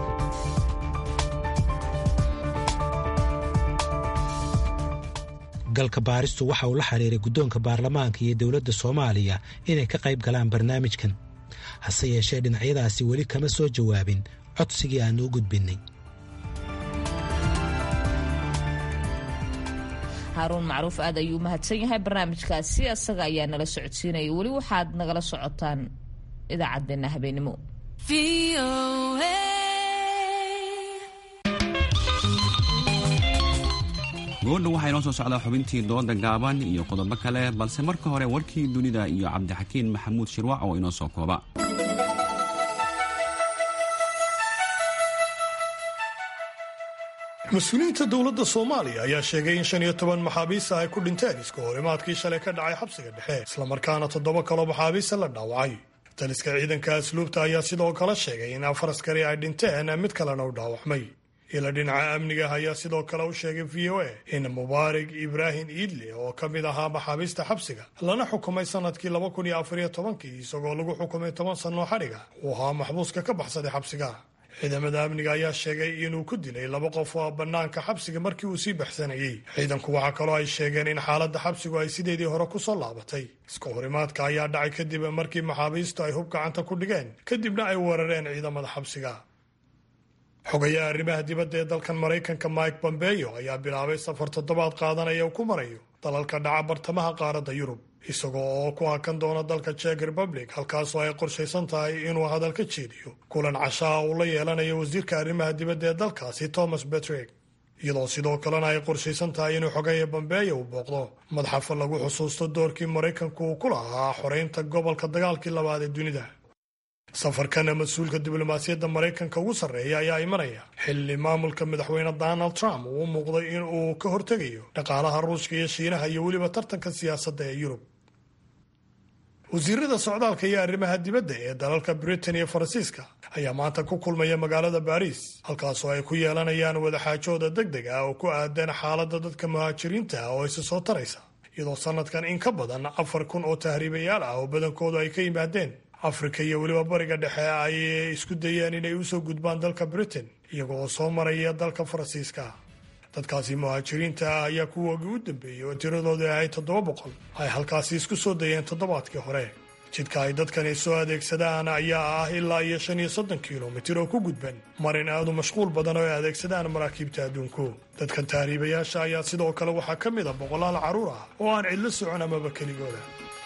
galka baaristu waxa uu la xiriiray guddoonka baarlamaanka iyo dowladda soomaaliya inay ka qayb galaan barnaamijkan hase yeeshee dhinacyadaasi weli kama soo jawaabin codsigii aan u gudbinnay haaruun macruuf aad ayuu mahadsan yahay barnaamijkaasi asaga ayaa nala socodsiinaya weli waxaad nagala socotaan idaacaddeenna habeenimo goodha waxaa inoo soo socdaa xubintii dooda gaaban iyo qodobo kale balse marka hore warkii dunida iyo cabdixakiin maxamuud shirwac oo inoo soo kooba mas-uuliyiinta dowladda soomaaliya ayaa sheegay in shan iyo toban maxaabiista ay ku dhinteen iska horimaadkii shalay ka dhacay xabsiga dhexe islamarkaana toddoba kaloo maxaabiista la dhaawacay taliska ciidanka asluubta ayaa sidoo kale sheegay in afar askari ay dhinteen mid kalena u dhaawacmay ila dhinaca amniga ayaa sidoo kale u sheegay v o a in mubaarig ibraahim iidle oo ka mid ahaa maxaabiista xabsiga lana xukumay sanadkii laba kun iyo afariyo tobankii isagoo lagu xukumay toban sannoo xadhiga uu ahaa maxbuuska ka baxsaday xabsiga ciidamada amniga ayaa sheegay inuu ku dilay laba qof oo bannaanka xabsiga markii uu sii baxsanayey ciidanku waxaa kaloo ay sheegeen in xaaladda xabsigu ay sideedii hore ku soo laabatay iska horimaadka ayaa dhacay kadib markii maxaabiistu ay hub gacanta ku dhigeen kadibna ay weerareen ciidamada xabsiga xogayaha arrimaha dibadda ee dalkan maraykanka mike bombeyo ayaa bilaabay safar toddobaad qaadanaya uu ku marayo dalalka dhaca bartamaha qaaradda yurub isagoo oo ku hakan doona dalka jek republic halkaasoo ay qorshaysan tahay inuu hadal ka jeediyo kulan cashaa uu la yeelanayo wasiirka arrimaha dibadda ee dalkaasi thomas betreg iyadoo sidoo kalena ay qorshaysan tahay inuu xogaya bombeeyo uu booqdo madxafa lagu xusuusto doorkii maraykanku uu ku lahaa xoreynta gobolka dagaalkii labaad ee dunida safarkana mas-uulka diblomaasiyadda maraykanka ugu sarreeya ayaa imanaya xilli maamulka madaxweyne donald trump uu u muuqday in uu ka hortegayo dhaqaalaha ruushka iyo shiinaha iyo weliba tartanka siyaasadda ee yurub wasiirada socdaalka iyo arrimaha dibadda ee dalalka britain iyo faransiiska ayaa maanta ku kulmaya magaalada baariis halkaasoo ay ku yeelanayaan wadaxaajooda deg deg ah oo ku aadan xaaladda dadka muhaajiriinta ah oo isa soo taraysa iyadoo sanadkan in ka badan afar kun oo tahriibayaal ah oo badankoodu ay ka yimaadeen afrika iyo weliba bariga dhexe ay isku dayeen inay usoo gudbaan dalka britain iyaga oo soo maraya dalka faransiiska dadkaasi muhaajiriinta ah ayaa kuwoogii u dambeeyey oo tiradooda ahayd toddoba boqol ay halkaasi isku soo dayeen toddobaadkii hore jidka ay dadkani soo adeegsadaan ayaa ah ilaa iyo shan iyo soddon kilomitir oo ku gudban marin aadu mashquul badan oo ay adeegsadaan maraakiibta adduunku dadkan tahriibayaasha ayaa sidoo kale waxaa ka mid a boqolaal carruur ah oo aan cidlo socon amaba keligooda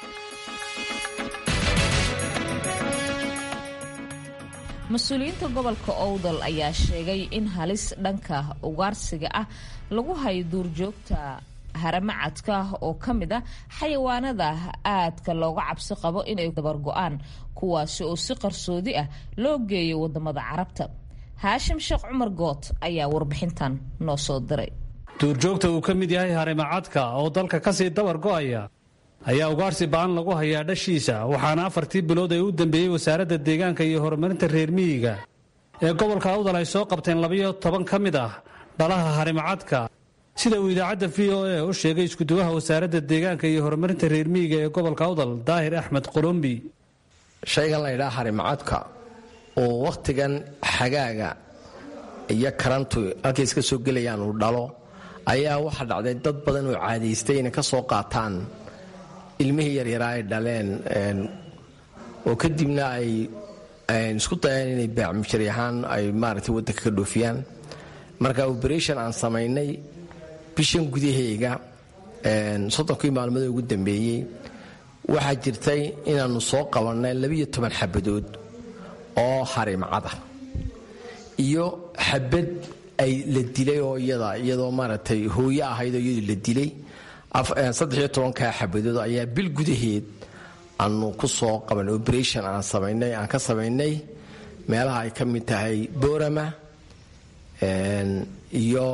mas-uuliyiinta gobolka owdal ayaa sheegay in halis dhanka ugaarsiga ah lagu hayo duurjoogta haramacadka oo ka mid a xayawaanada aadka looga cabsi qabo inay dabargo-aan kuwaasi oo si qarsoodi ah loo geeyo wadamada carabta haashim sheekh cumar good ayaa warbixintan noo soo diray duurjoogta uu ka mid yahay harimacadka oo dalka kasii dabar go'aya ayaa ugaarsi ba'an lagu hayaa dhashiisa waxaana afartii bilood ee u dambeeyey wasaaradda deegaanka iyo horumarinta reer miyiga ee gobolka awdal ay soo qabteen labayo toban ka mid ah dhalaha harimacadka sida uu idaacadda v o a u sheegay iskuduwaha wasaaradda deegaanka iyo horumarinta reer miyiga ee gobolka awdal daahir axmed qolombi shaygan la ydhaha harimacadka oo wakhtigan xagaaga iyo karantu halkay iska soo gelayaan uu dhalo ayaa waxaa dhacday dad badan oo caadaystay inay ka soo qaataan ilmihii yaryaraa ay dhaleen oo kadibna ay isku dayaan inay baacmujari ahaan ay maaragtay waddanka ka dhoofiyaan marka oberation aan samaynay bishan gudaheyga soddonkii maalmood ugu dambeeyey waxaa jirtay inaannu soo qabannay labiyo toban xabadood oo harimcada iyo xabad ay la dilay oo iyada iyadoo maaragtay hooyo ahayd oo iyadu la dilay saddexiyo tobankaa xabadood ayaa bil gudaheed aanu ku soo qaban operation aan samaynay aan ka samaynay meelaha ay ka mid tahay boorama iyo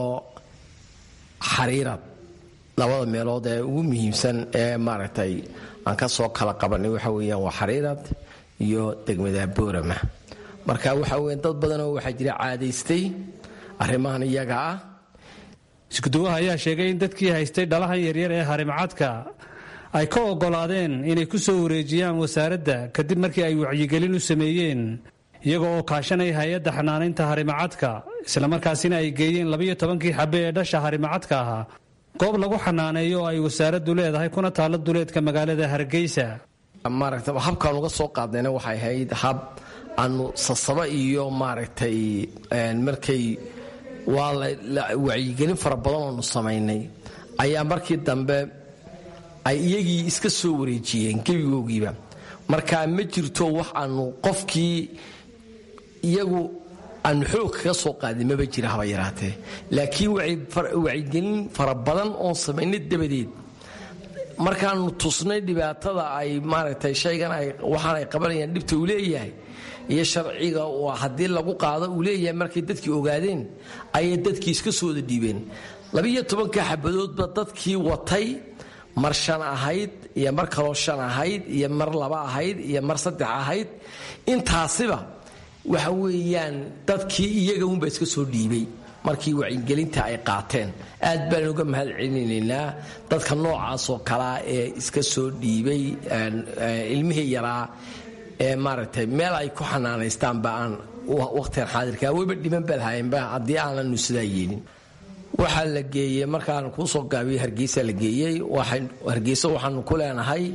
xariirad labada meelood ee ugu muhiimsan ee maaragtay aan ka soo kala qabanay waxa weeyaan waa xariirad iyo degmada boorama marka waxa weya dad badanoo waxaa jira caadaystay arrimahan iyaga ah iskuduwaha ayaa sheegay in dadkii haystay dhalahan yaryar ee harimacadka ay ka ogolaadeen inay ku soo wareejiyaan wasaaradda kadib markii ay wacyigelin u sameeyeen iyaga oo kaashanaya hay-adda xanaanaynta harimacadka islamarkaasina ay geeyeen labayo tobankii xabe ee dhasha harimacadka ahaa goob lagu xanaaneeyo oo ay wasaaraddu leedahay kuna taalla duleedka magaalada hargeysa maaragta habkaan uga soo qaadnayna waxay ahayd hab aanu sasaba iyo maaragtay markay waa wacyigelin fara badan oonu samaynay ayaa markii dambe ay iyagii iska soo wareejiyeen gebigoogiiba marka ma jirto wax aanu qofkii iyagu aanu xoog kaga soo qaadin maba jira haba yaraatee laakiin wacyigelin fara badan oon samaynay dabadeed markaanu tusnay dhibaatada ay maaragtay shaygan waxaan ay qabanayaan dhibta uu leeyahay iyo sharciga haddii lagu qaado uu leeyahay markay dadkii ogaadeen ayay dadkii iska soo wada dhiibeen labiiyo tobanka xabadoodba dadkii watay mar shan ahayd iyo mar kaloo shan ahayd iyo mar laba ahayd iyo mar saddex ahayd intaasiba waxa weeyaan dadkii iyaga unbaa iska soo dhiibay markii wacyigelinta ay qaateen aad baan uga mahad celinaynaa dadka noocaasoo kalea ee iska soo dhiibay ilmihii yaraa ee maaragtay meel ay ku xanaanaystaanba aan wakhtigan xaadirka weyba dhiman baa lahayenba haddii aananu sidaa yeelin waxaa la geeyey markaan kuusoo gaabiyey hargeysa la geeyey hargeysa waxaanu ku leenahay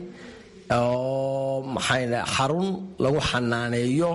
oo maxaa xarun lagu xanaaneeyo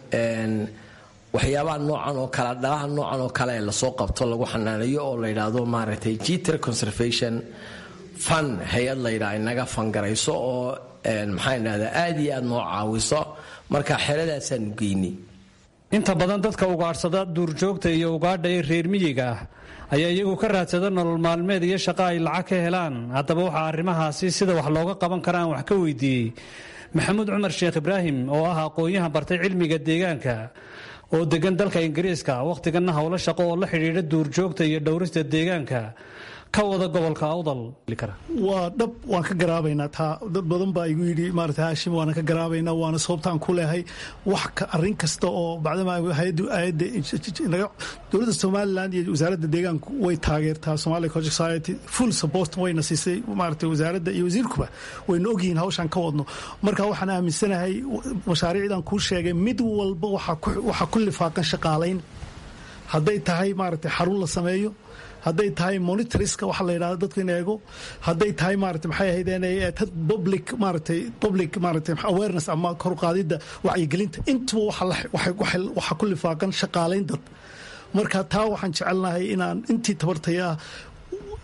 waxyaabaha noocan oo kale dhalaha noocan oo kale ee lasoo qabto lagu xanaaneeyo oo la yidhaahdo maaragtay jeter conservation fun hay-ad layidhaha inaga fangarayso oo maxaa idhahdaa aad iyo aad noo caawiso marka xeradaasaanu geynay inta badan dadka ugaadhsada duurjoogta iyo ugaadha ee reer miyiga ah ayaa iyagu ka raadsada nolol maalmeed iyo shaqo ay lacag ka helaan haddaba waxaa arrimahaasi sida wax looga qaban kara aan wax ka weydiiyey maxamuud cumar sheekh ibraahim oo ah aqoon-yahan bartay cilmiga deegaanka oo degan dalka ingiriiska wakhtiganna howlo shaqo oo la xidhiidha duurjoogta iyo dhowrista deegaanka ka wada gobolka awdal waa dhab waan ka garaabaynaa taa dad badan baa igu yidhi maarata haashim waana ka garaabaynaa waana sababtaan ku leehay wax arrin kasta oo bacdama hay-addu aayadda dowladda somaliland iyo wasaaradda deegaanku way taageertaa somali project society full support wayna siisay maarata wasaaradda iyo wasiirkuba wayna ogyihiin hawshaan ka wadno marka waxaan aaminsanahay mashaariicdan kuu sheegay mid walba waxaa ku lifaaqan shaqaalayn hadday tahay maarata xarun la sameeyo hadday tahay monitoriska waxa la yidhahdo dadku in eego hadday tahay maarata maxay ahaydeen public maaratay public maaratay awareness ama koruqaadidda wacyigelinta intuba waxaa ku lifaaqan shaqaalayn dad marka taa waxaan jecelnahay inaan intii tabartaya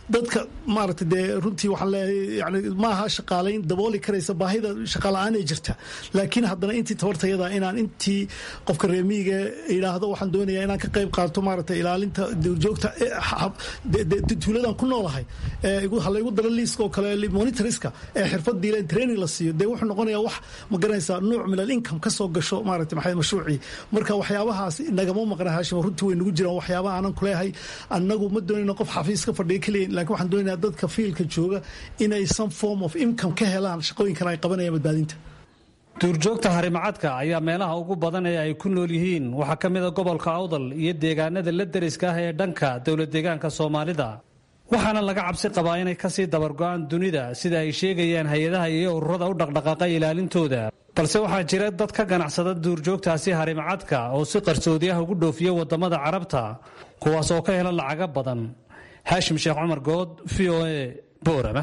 dadka maaragtay dee runtii waxaan leeyahay yani maaha shaqaalayn dabooli karaysa baahida shaqaala-aanee jirta laakiin haddana intii tabartayada inaan intii qofka reemiyiga yidhaahdo waxaan doonayaa inaan ka qayb qaato maaragtay ilaalinta duurjoogta tuuladan ku noolahay halaygu daro liiska oo kale monitoriska ee xirfad diileen training la siiyo dee wuxuu noqonayaa wax ma garanaysaa nuuc min al income ka soo gasho maaragtay maxay mashruucii marka waxyaabahaas nagama maqna haashim runtii way nagu jiraan waxyaabaha aanan kuleeyahay annagu ma doonayno qof xafiis ka fadhiya keliya laakiin waxaan doonayaa dadka fiilka jooga inay some form of income ka helaan shaqooyinkan ay qabanayaan badbaadinta duurjoogta harimacadka ayaa meelaha ugu badan ee ay ku nool yihiin waxaa ka mida gobolka awdal iyo deegaanada la deriska ah ee dhanka dowlad deegaanka soomaalida waxaana laga cabsi qabaa inay kasii dabargo-aan dunida sida ay sheegayaan hay-adaha iyo ururada u dhaqdhaqaaqa ilaalintooda balse waxaa jira dad ka ganacsada duurjoogtaasi harimacadka oo si qarsoodi ah ugu dhoofiya wadamada carabta kuwaas oo ka hela lacaga badan haashim sheekh cumar good v o a boorama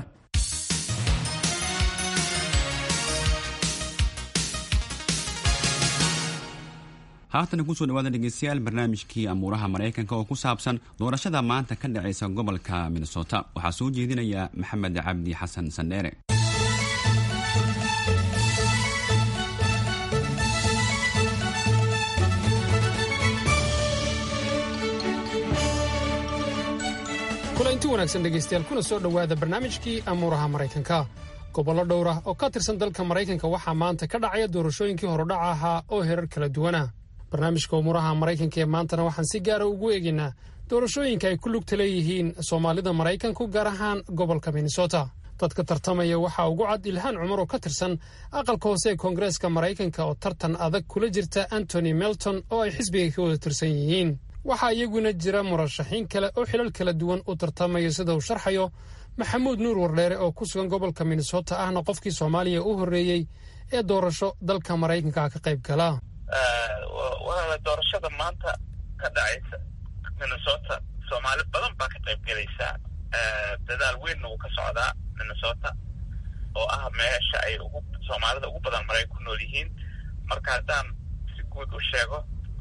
haatana kusoo dhawaada dhegeystayaal barnaamijkii amuuraha maraykanka oo ku saabsan doorashada maanta ka dhacaysa gobolka minnesota waxaa soo jeedinaya maxamed cabdi xasan sandheere kulanti wanaagsan dhegaystayaal kuna soo dhowaada barnaamijkii amuuraha maraykanka gobollo dhowr ah oo ka tirsan dalka maraykanka waxaa maanta ka dhacaya doorashooyinkii horudhaca ahaa oo herar kala duwana barnaamijka umuuraha maraykanka ee maantana waxaan si gaara ugu eegaynaa doorashooyinka ay ku lugta leeyihiin soomaalida maraykanku gaar ahaan gobolka minnesota dadka tartamaya waxaa ugu cad ilhaan cumar oo ka tirsan aqalka hoose ee koongareeska maraykanka oo tartan adag kula jirta antony melton oo ay xisbiga ka wada tirsan yihiin waxaa iyaguna jira murashaxiin kale oo xilal kala duwan u tartamaya sida uu sharxayo maxamuud nuur wardheere oo ku sugan gobolka minnesota ahna qofkii soomaaliya u horreeyey ee doorasho dalka maraykanka ka qayb gala walaala doorashada maanta ka dhacaysa minnesota soomaali badan baa ka qayb gelaysaa dadaal weynna wuu ka socdaa minnesota oo ah meesha ay ugu soomaalida ugu badan maray ku nool yihiin marka haddaan si guud u sheego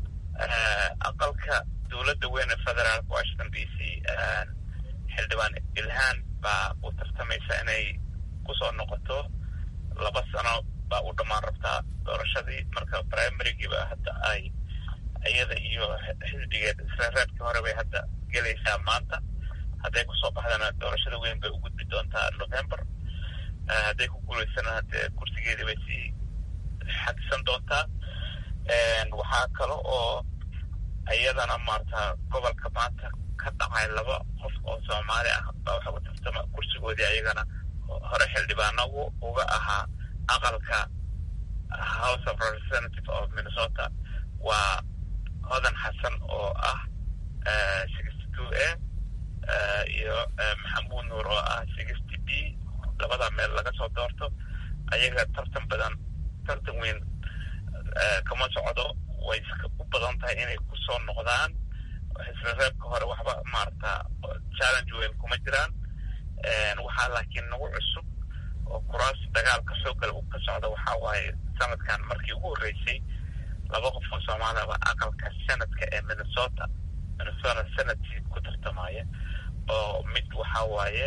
aqalka dowladda weyne federaalk washington d c xildhibaan ilhaan baa u tartamaysa inay kusoo noqoto laba sano baa u dhammaan rabtaa doorashadii marka primarygiiba hadda ay iyada iyo xisbigeed isreereedkii hore bay hadda gelaysaa maanta hadday kusoo baxdana doorashada weyn bay u gudbi doontaa november hadday ku guulaysana haddee kursigeedii bay sii xadisan doontaa waxaa kale oo iyadana maarata gobolka maanta ka dhacay laba qof oo soomaali ah baa waxa u tartama kursigoodii ayagana hore xildhibaano uga ahaa aqalka house of representative of minnesota waa hodan xasan oo ah sixty two a iyo maxamuud nuur oo ah sixty b labada meel laga soo doorto ayaga tartan badan tartan weyn kama socdo way u badan tahay inay kusoo noqdaan xisrereebka hore waxba maarata challenge weyn kuma jiraan waxaa laakiin nagu cusub oo kuraas dagaalka xooggal ka socda waxaa waaye sanadkan markii ugu horreysay laba qof oo soomaaliyaba aqalka senadka ee minnesota minnesota senadkii ku tartamaya oo mid waxaa waaye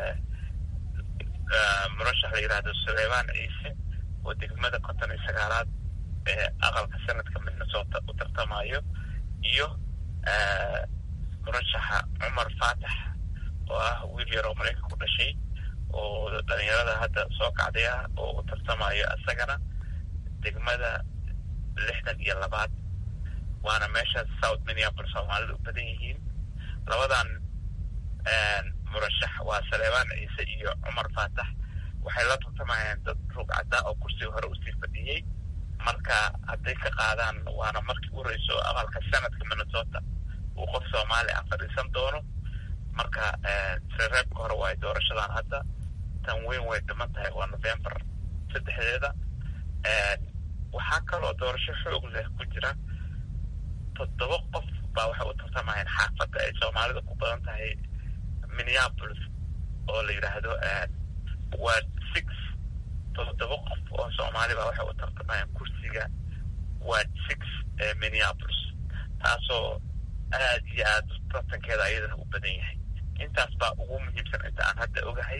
murashax la yidhahdo suleymaan ciise oo degmada konton iyo sagaalaad ee aqalka senadka minnesota u tartamayo iyo murashaxa cumar faatax oo ah wiil yar oo maraykanka ku dhashay oo dhalinyarada hadda soo kacday ah oo u tartamayo isagana degmada lixdan iyo labaad waana meesha south minneapolis soomaalida u badan yihiin labadan murashax waa saleebaan ciise iyo cumar faatax waxay la tartamayeen dad rug caddaa oo kursiga hore usii fadhiyey marka hadday ka qaadaan waana markii u horeyso aqalka sanadka minnesota uu qof soomaali ah fadhiisan doono marka reereebka hore waa doorashadan hadda tan weyn way dhiman tahay waa november saddexdeeda waxaa kaloo doorasho xoog leh ku jira toddoba qof baa waxay u tartamayeen xaafadda ay soomaalida ku badan tahay minneapolis oo la yidhaahdo waa six toddoba qof oo soomaali baa waxay u tartamayeen kursiga waa six ee minneapolis taasoo aad iyo aad tartankeeda ayadana u badan yahay intaas baa ugu muhiimsan inta aan hadda ogahay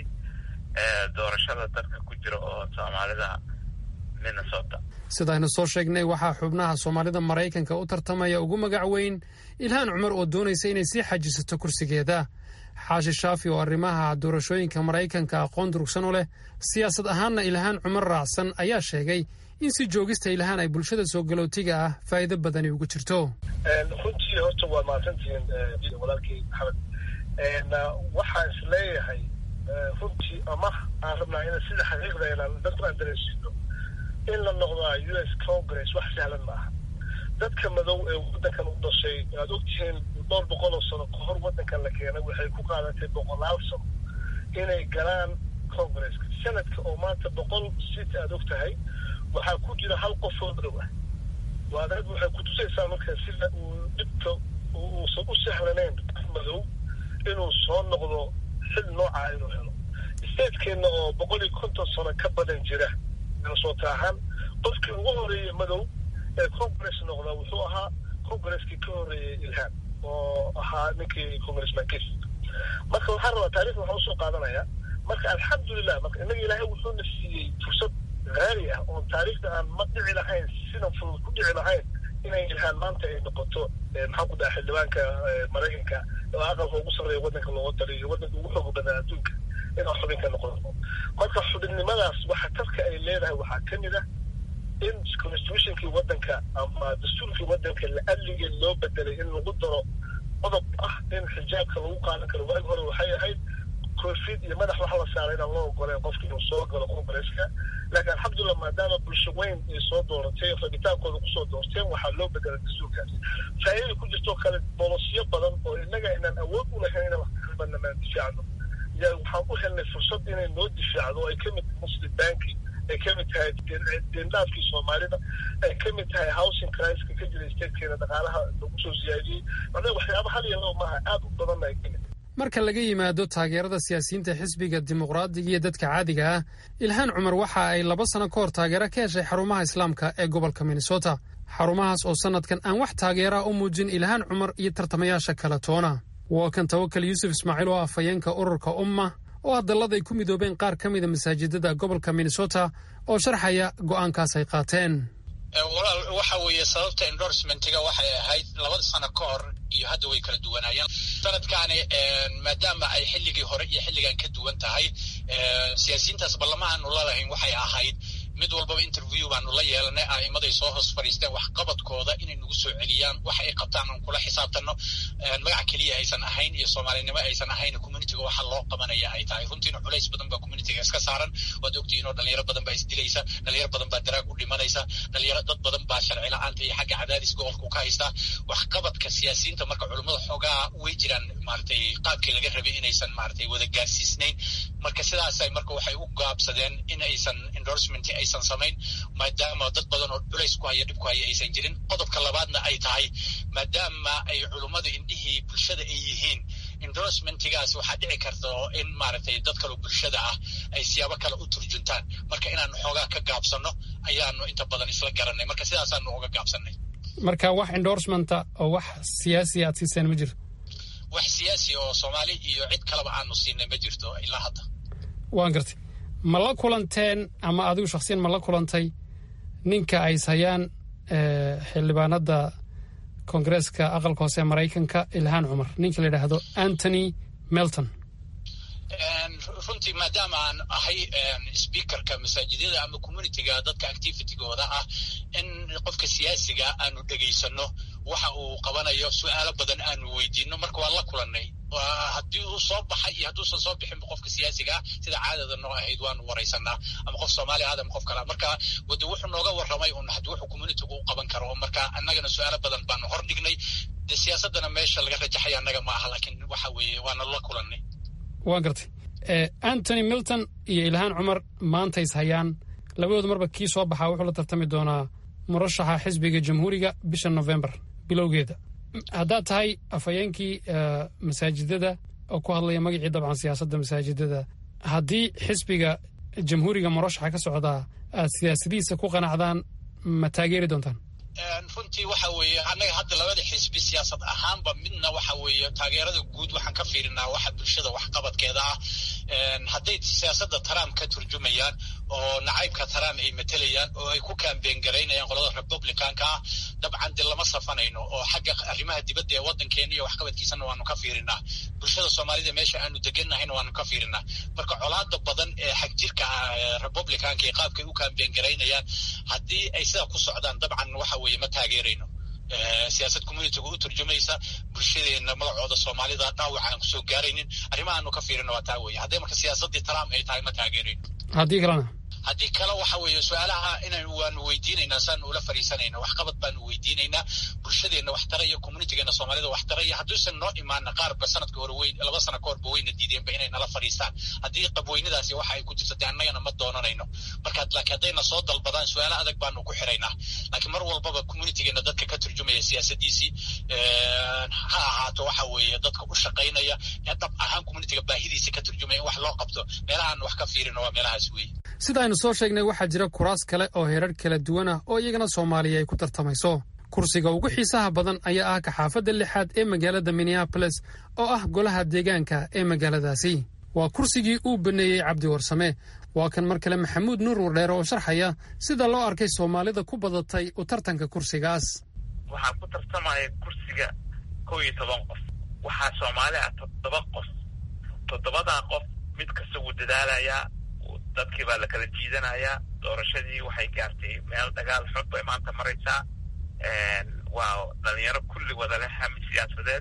doorashada dadka ku jira oo soomaalida minnesota sidaynu soo sheegnay waxaa xubnaha soomaalida maraykanka u tartamaya ugu magac weyn ilhaan cumar oo doonaysa inay sii xajisato kursigeeda xaashi shaafi oo arrimaha doorashooyinka maraykanka aqoon durugsan u leh siyaasad ahaanna ilhaan cumar raacsan ayaa sheegay in si joogista ilhaan ay bulshada soo galootiga ah faa'iido badani ugu jirto runtii horta waa mahadsantihiin walaalkii maxamed waxaan is leeyahay runtii ama aan rabnaa in sida xaqiiqda inaan dadku aan dareensiino in la noqdaa u s congress wax sahlan ma aha dadka madow ee waddankan u dhashay aad ogtihiin dhowr boqol oo sano ka hor waddankan la keenay waxay ku qaadatay boqolaal sano inay galaan congresska sanadka oo maanta boqol sit aad og tahay waxaa ku jira hal qof oo madow ah waadaad waxay kutusaysaa marka sida uu dhibka uusan u sahlanayn madow inuu soo noqdo xil noocaa inuu helo statekeenna oo boqol iyo konton sano ka badan jira minnesota ahaan qofkii ugu horeeyey madow ee congress noqda wuxuu ahaa congreskii ka horeeyey ilhaan oo ahaa ninkii congressman kis marka waxaan rabaa taarikhda waxaan usoo qaadanaya marka alxamdulilah marka innaga ilaahay wuxuuna siiyey fursad haali ah oon taariikhda aan ma dhici lahayn sidan fudud ku dhici lahayn inay ilhaan maanta ay noqoto maxaan ku dhaha xildhibaanka maraykanka oo aqalka ugu sarreeya waddanka looga taliyo waddanka ugu xooga badan adduunka inaa xubin ka noqoto marka xubinnimadaas waxa tarka ay leedahay waxaa ka mid ah in constitutionkii waddanka ama dastuurkii waddanka la-adligeed loo bedelay in lagu daro qodob ah in xijaabka lagu qaadan karo waagi hore waxay ahayd koofid iyo madax wax la saaray inaan loo ogoleen qofki inuu soo galo congresska laakiin alxamdulillah maadaama bulsho weyn ay soo dooratay rabitaankooda kusoo doorteen waxaa loo bedelay dastuurkaas faa'iida ku jirtoo kale bolosyo badan oo innaga inaan awood u lahayn inaan wax kabannamaan difaacno yaa waxaan u helnay fursad inay noo difaacdo oo ay ka mid tahay muslim banki ay ka mid tahay deendhaafkii soomaalida ay ka mid tahay housing criska ka jira statekeena dhaqaalaha lagu soo siyaadiyey macnaha waxyaaba hal iyo laba maaha aad u badanna ay ka mid marka laga yimaado taageerada siyaasiyiinta xisbiga dimuqraadiga iyo dadka caadiga ah ilhaan cumar waxa ay laba sano ka hor taageero ka heshay xarumaha islaamka ee gobolka minnesota xarumahaas oo sannadkan aan wax taageeraa u muujin ilhaan cumar iyo tartamayaasha kala toona waa kan tawakal yuusuf ismaaciil oo ah afhayeenka ururka umma oo hadallada ay ku midoobeen qaar ka mida masaajidada gobolka minnesota oo sharxaya go'aankaas ay qaateen walaal waxa weeye sababta endorsementiga waxay ahayd labada sano ka hor iyo hadda way kala duwanaayeen sanadkaani maadaama ay xilligii hore iyo xilligan ka duwan tahay siyaasiyiintaas ballama aanu lalahayn waxay ahayd mid walbaba interview baanu la yeelanay a'imaday soo hoos fadhiisteen waxqabadkooda inay nagu soo celiyaan wax ay qabtaan aan kula xisaabtanno magac keliya aysan ahayn iyo soomaalinimo aysan ahayn communityga waxa loo qabanaya ay tahay runtiina culays badan baa communityga iska saaran waad ogtihiin oo dhalinyaro badan baa isdilaysa dhalinyaro badan baa daraag u dhimanaysa dhalinyaro dad badan baa sharci la-aanta iyo xagga cadaadis gobolku ka haysta waxqabadka siyaasiyiinta marka culummada xoogaa way jiraan maaragtay qaabkii laga rabay inaysan maaragtay wada gaarsiisnayn marka sidaasay marka waxay u gaabsadeen in aysan endorsement aysan samayn maadaama dad badan oo culays ku haya dhib ku haya aysan jirin qodobka labaadna ay tahay maadaama ay culummadu indhihii bulshada ay yihiin endorsementigaas waxaa dhici karta in maaragtay dad kaloo bulshada ah ay siyaabo kale u turjuntaan marka inaanu xoogaa ka gaabsanno ayaanu inta badan isla garanay marka sidaasaanu uga gaabsanay marka wax endorsementa oo wax siyaasi aad siiseen ma jirto wax siyaasi oo soomaali iyo cid kaleba aanu siinay ma jirto ilaa hadda waan gartay ma la kulanteen ama adigu shaksiyan ma la kulantay ninka ay ishayaan xildhibaanada koongareeska aqalka hoose ee maraykanka ilhaan cumar ninka la yidhaahdo antony melton runtii maadaama aan ahay speakerka masaajidyada ama communityga dadka activitygooda ah in qofka siyaasiga aanu dhegaysano waxa uu qabanayo su-aalo badan aanu weydiino marka waan la kulanay haddii uu soo baxay iyo hadduusan soo bixinba qofka siyaasiga ah sida caadada noo ahayd waanu waraysanaa ama qof soomaali ahad ama qof kale marka wade wuxuu nooga warramay un haddii wuxuu communitygu u qaban karo marka annagana su-aalo badan baanu hor dhignay de siyaasadana meesha laga rajaxaya annaga ma aha laakiin waxa weeye waana la kulanay waan gartay antony milton iyo ilhaan cumar maanta is hayaan labadooda marba kii soo baxaa wuxuu la tartami doonaa murashaxa xisbiga jamhuuriga bisha novembar bilowgeeda haddaad tahay afhayeenkii masaajidada oo ku hadlaya magacii dabcan siyaasadda masaajidada haddii xisbiga jamhuuriga murashaxa ka socdaa aad siyaasadihiisa ku qanacdaan ma taageeri doontaan runtii waxa weeye annaga hadda labada xisbi siyaasad ahaanba midna waxa weeye taageerada guud waxaan ka fiirinaa waxa bulshada waxqabadkeeda ah hadday siyaasadda trump ka turjumayaan oo nacaybka trump ay matelayaan oo ay ku kaambeen garaynayaan qolada republicanka ah dabcan de lama safanayno oo xagga arrimaha dibadda ee waddankeena iyo waxqabadkiisana waanu ka fiirinaa bulshada soomaalida meesha aanu deganahayna waanu ka fiirinaa marka colaada badan ee xagjirka ah republicanka iyo qaabkay u kaambeen garaynayaan haddii ay sidaa ku socdaan dabcan waxa weeye ma taageerayno siyaasad communitiga u turjumaysa bulshadeena magacooda soomaalida dhaawac aan kusoo gaaraynin arrimahaanu ka fiirino waa taa weye hadday marka siyaasaddii trump ay tahay ma taageerayno haddii kalena haddii kale waxa weeye su-aalaha inaan waanu weydiinaynaa saanu ula fariisanayna waxqabad baanu weydiinaynaa bulshadeenna waxtara iyo communitigeena soomaalida waxtara iyo hadduusan noo imaana qaarba sanadka hore weyn laba sana ka horba weyna diideenba inay nala fadhiistaan haddii qabweynadaasi waxa ay ku jirta dee annagana ma doonanayno marka laakiin haddayna soo dalbadaan su-aalo adag baanu ku xiraynaa laakiin mar walbaba communitigeena dadka ka turjumaya siyaasadiisii ha ahaato waxa weeye dadka u shaqaynaya ee dhab ahaan communitiga baahidiisa ka turjumaya in wax loo qabto meelahaan wax ka fiirino waa meelahaas weeye sida aynu soo sheegnay waxaa jira kuraas kale oo herar kala duwan ah oo iyagana soomaaliya ay ku tartamayso kursiga ugu xiisaha badan ayaa ah kaxaafadda lixaad ee magaalada minneaboles oo ah golaha deegaanka ee magaaladaasi waa kursigii uu baneeyey cabdi warsame waa kan mar kale maxamuud nuur wardheere oo sharxaya sida loo arkay soomaalida ku badatay u tartanka kursigaas waxaa ku tartamaya kursiga kow iyo toban qof waxaa soomaali ah toddoba qof toddobadaa qof mid kasta wuu dadaalayaa dadkii baa la kala jiidanayaa doorashadii waxay gaartay meel dagaal xog bay maanta maraysaa waa dhalinyaro kulli wada leh hami siyaasadeed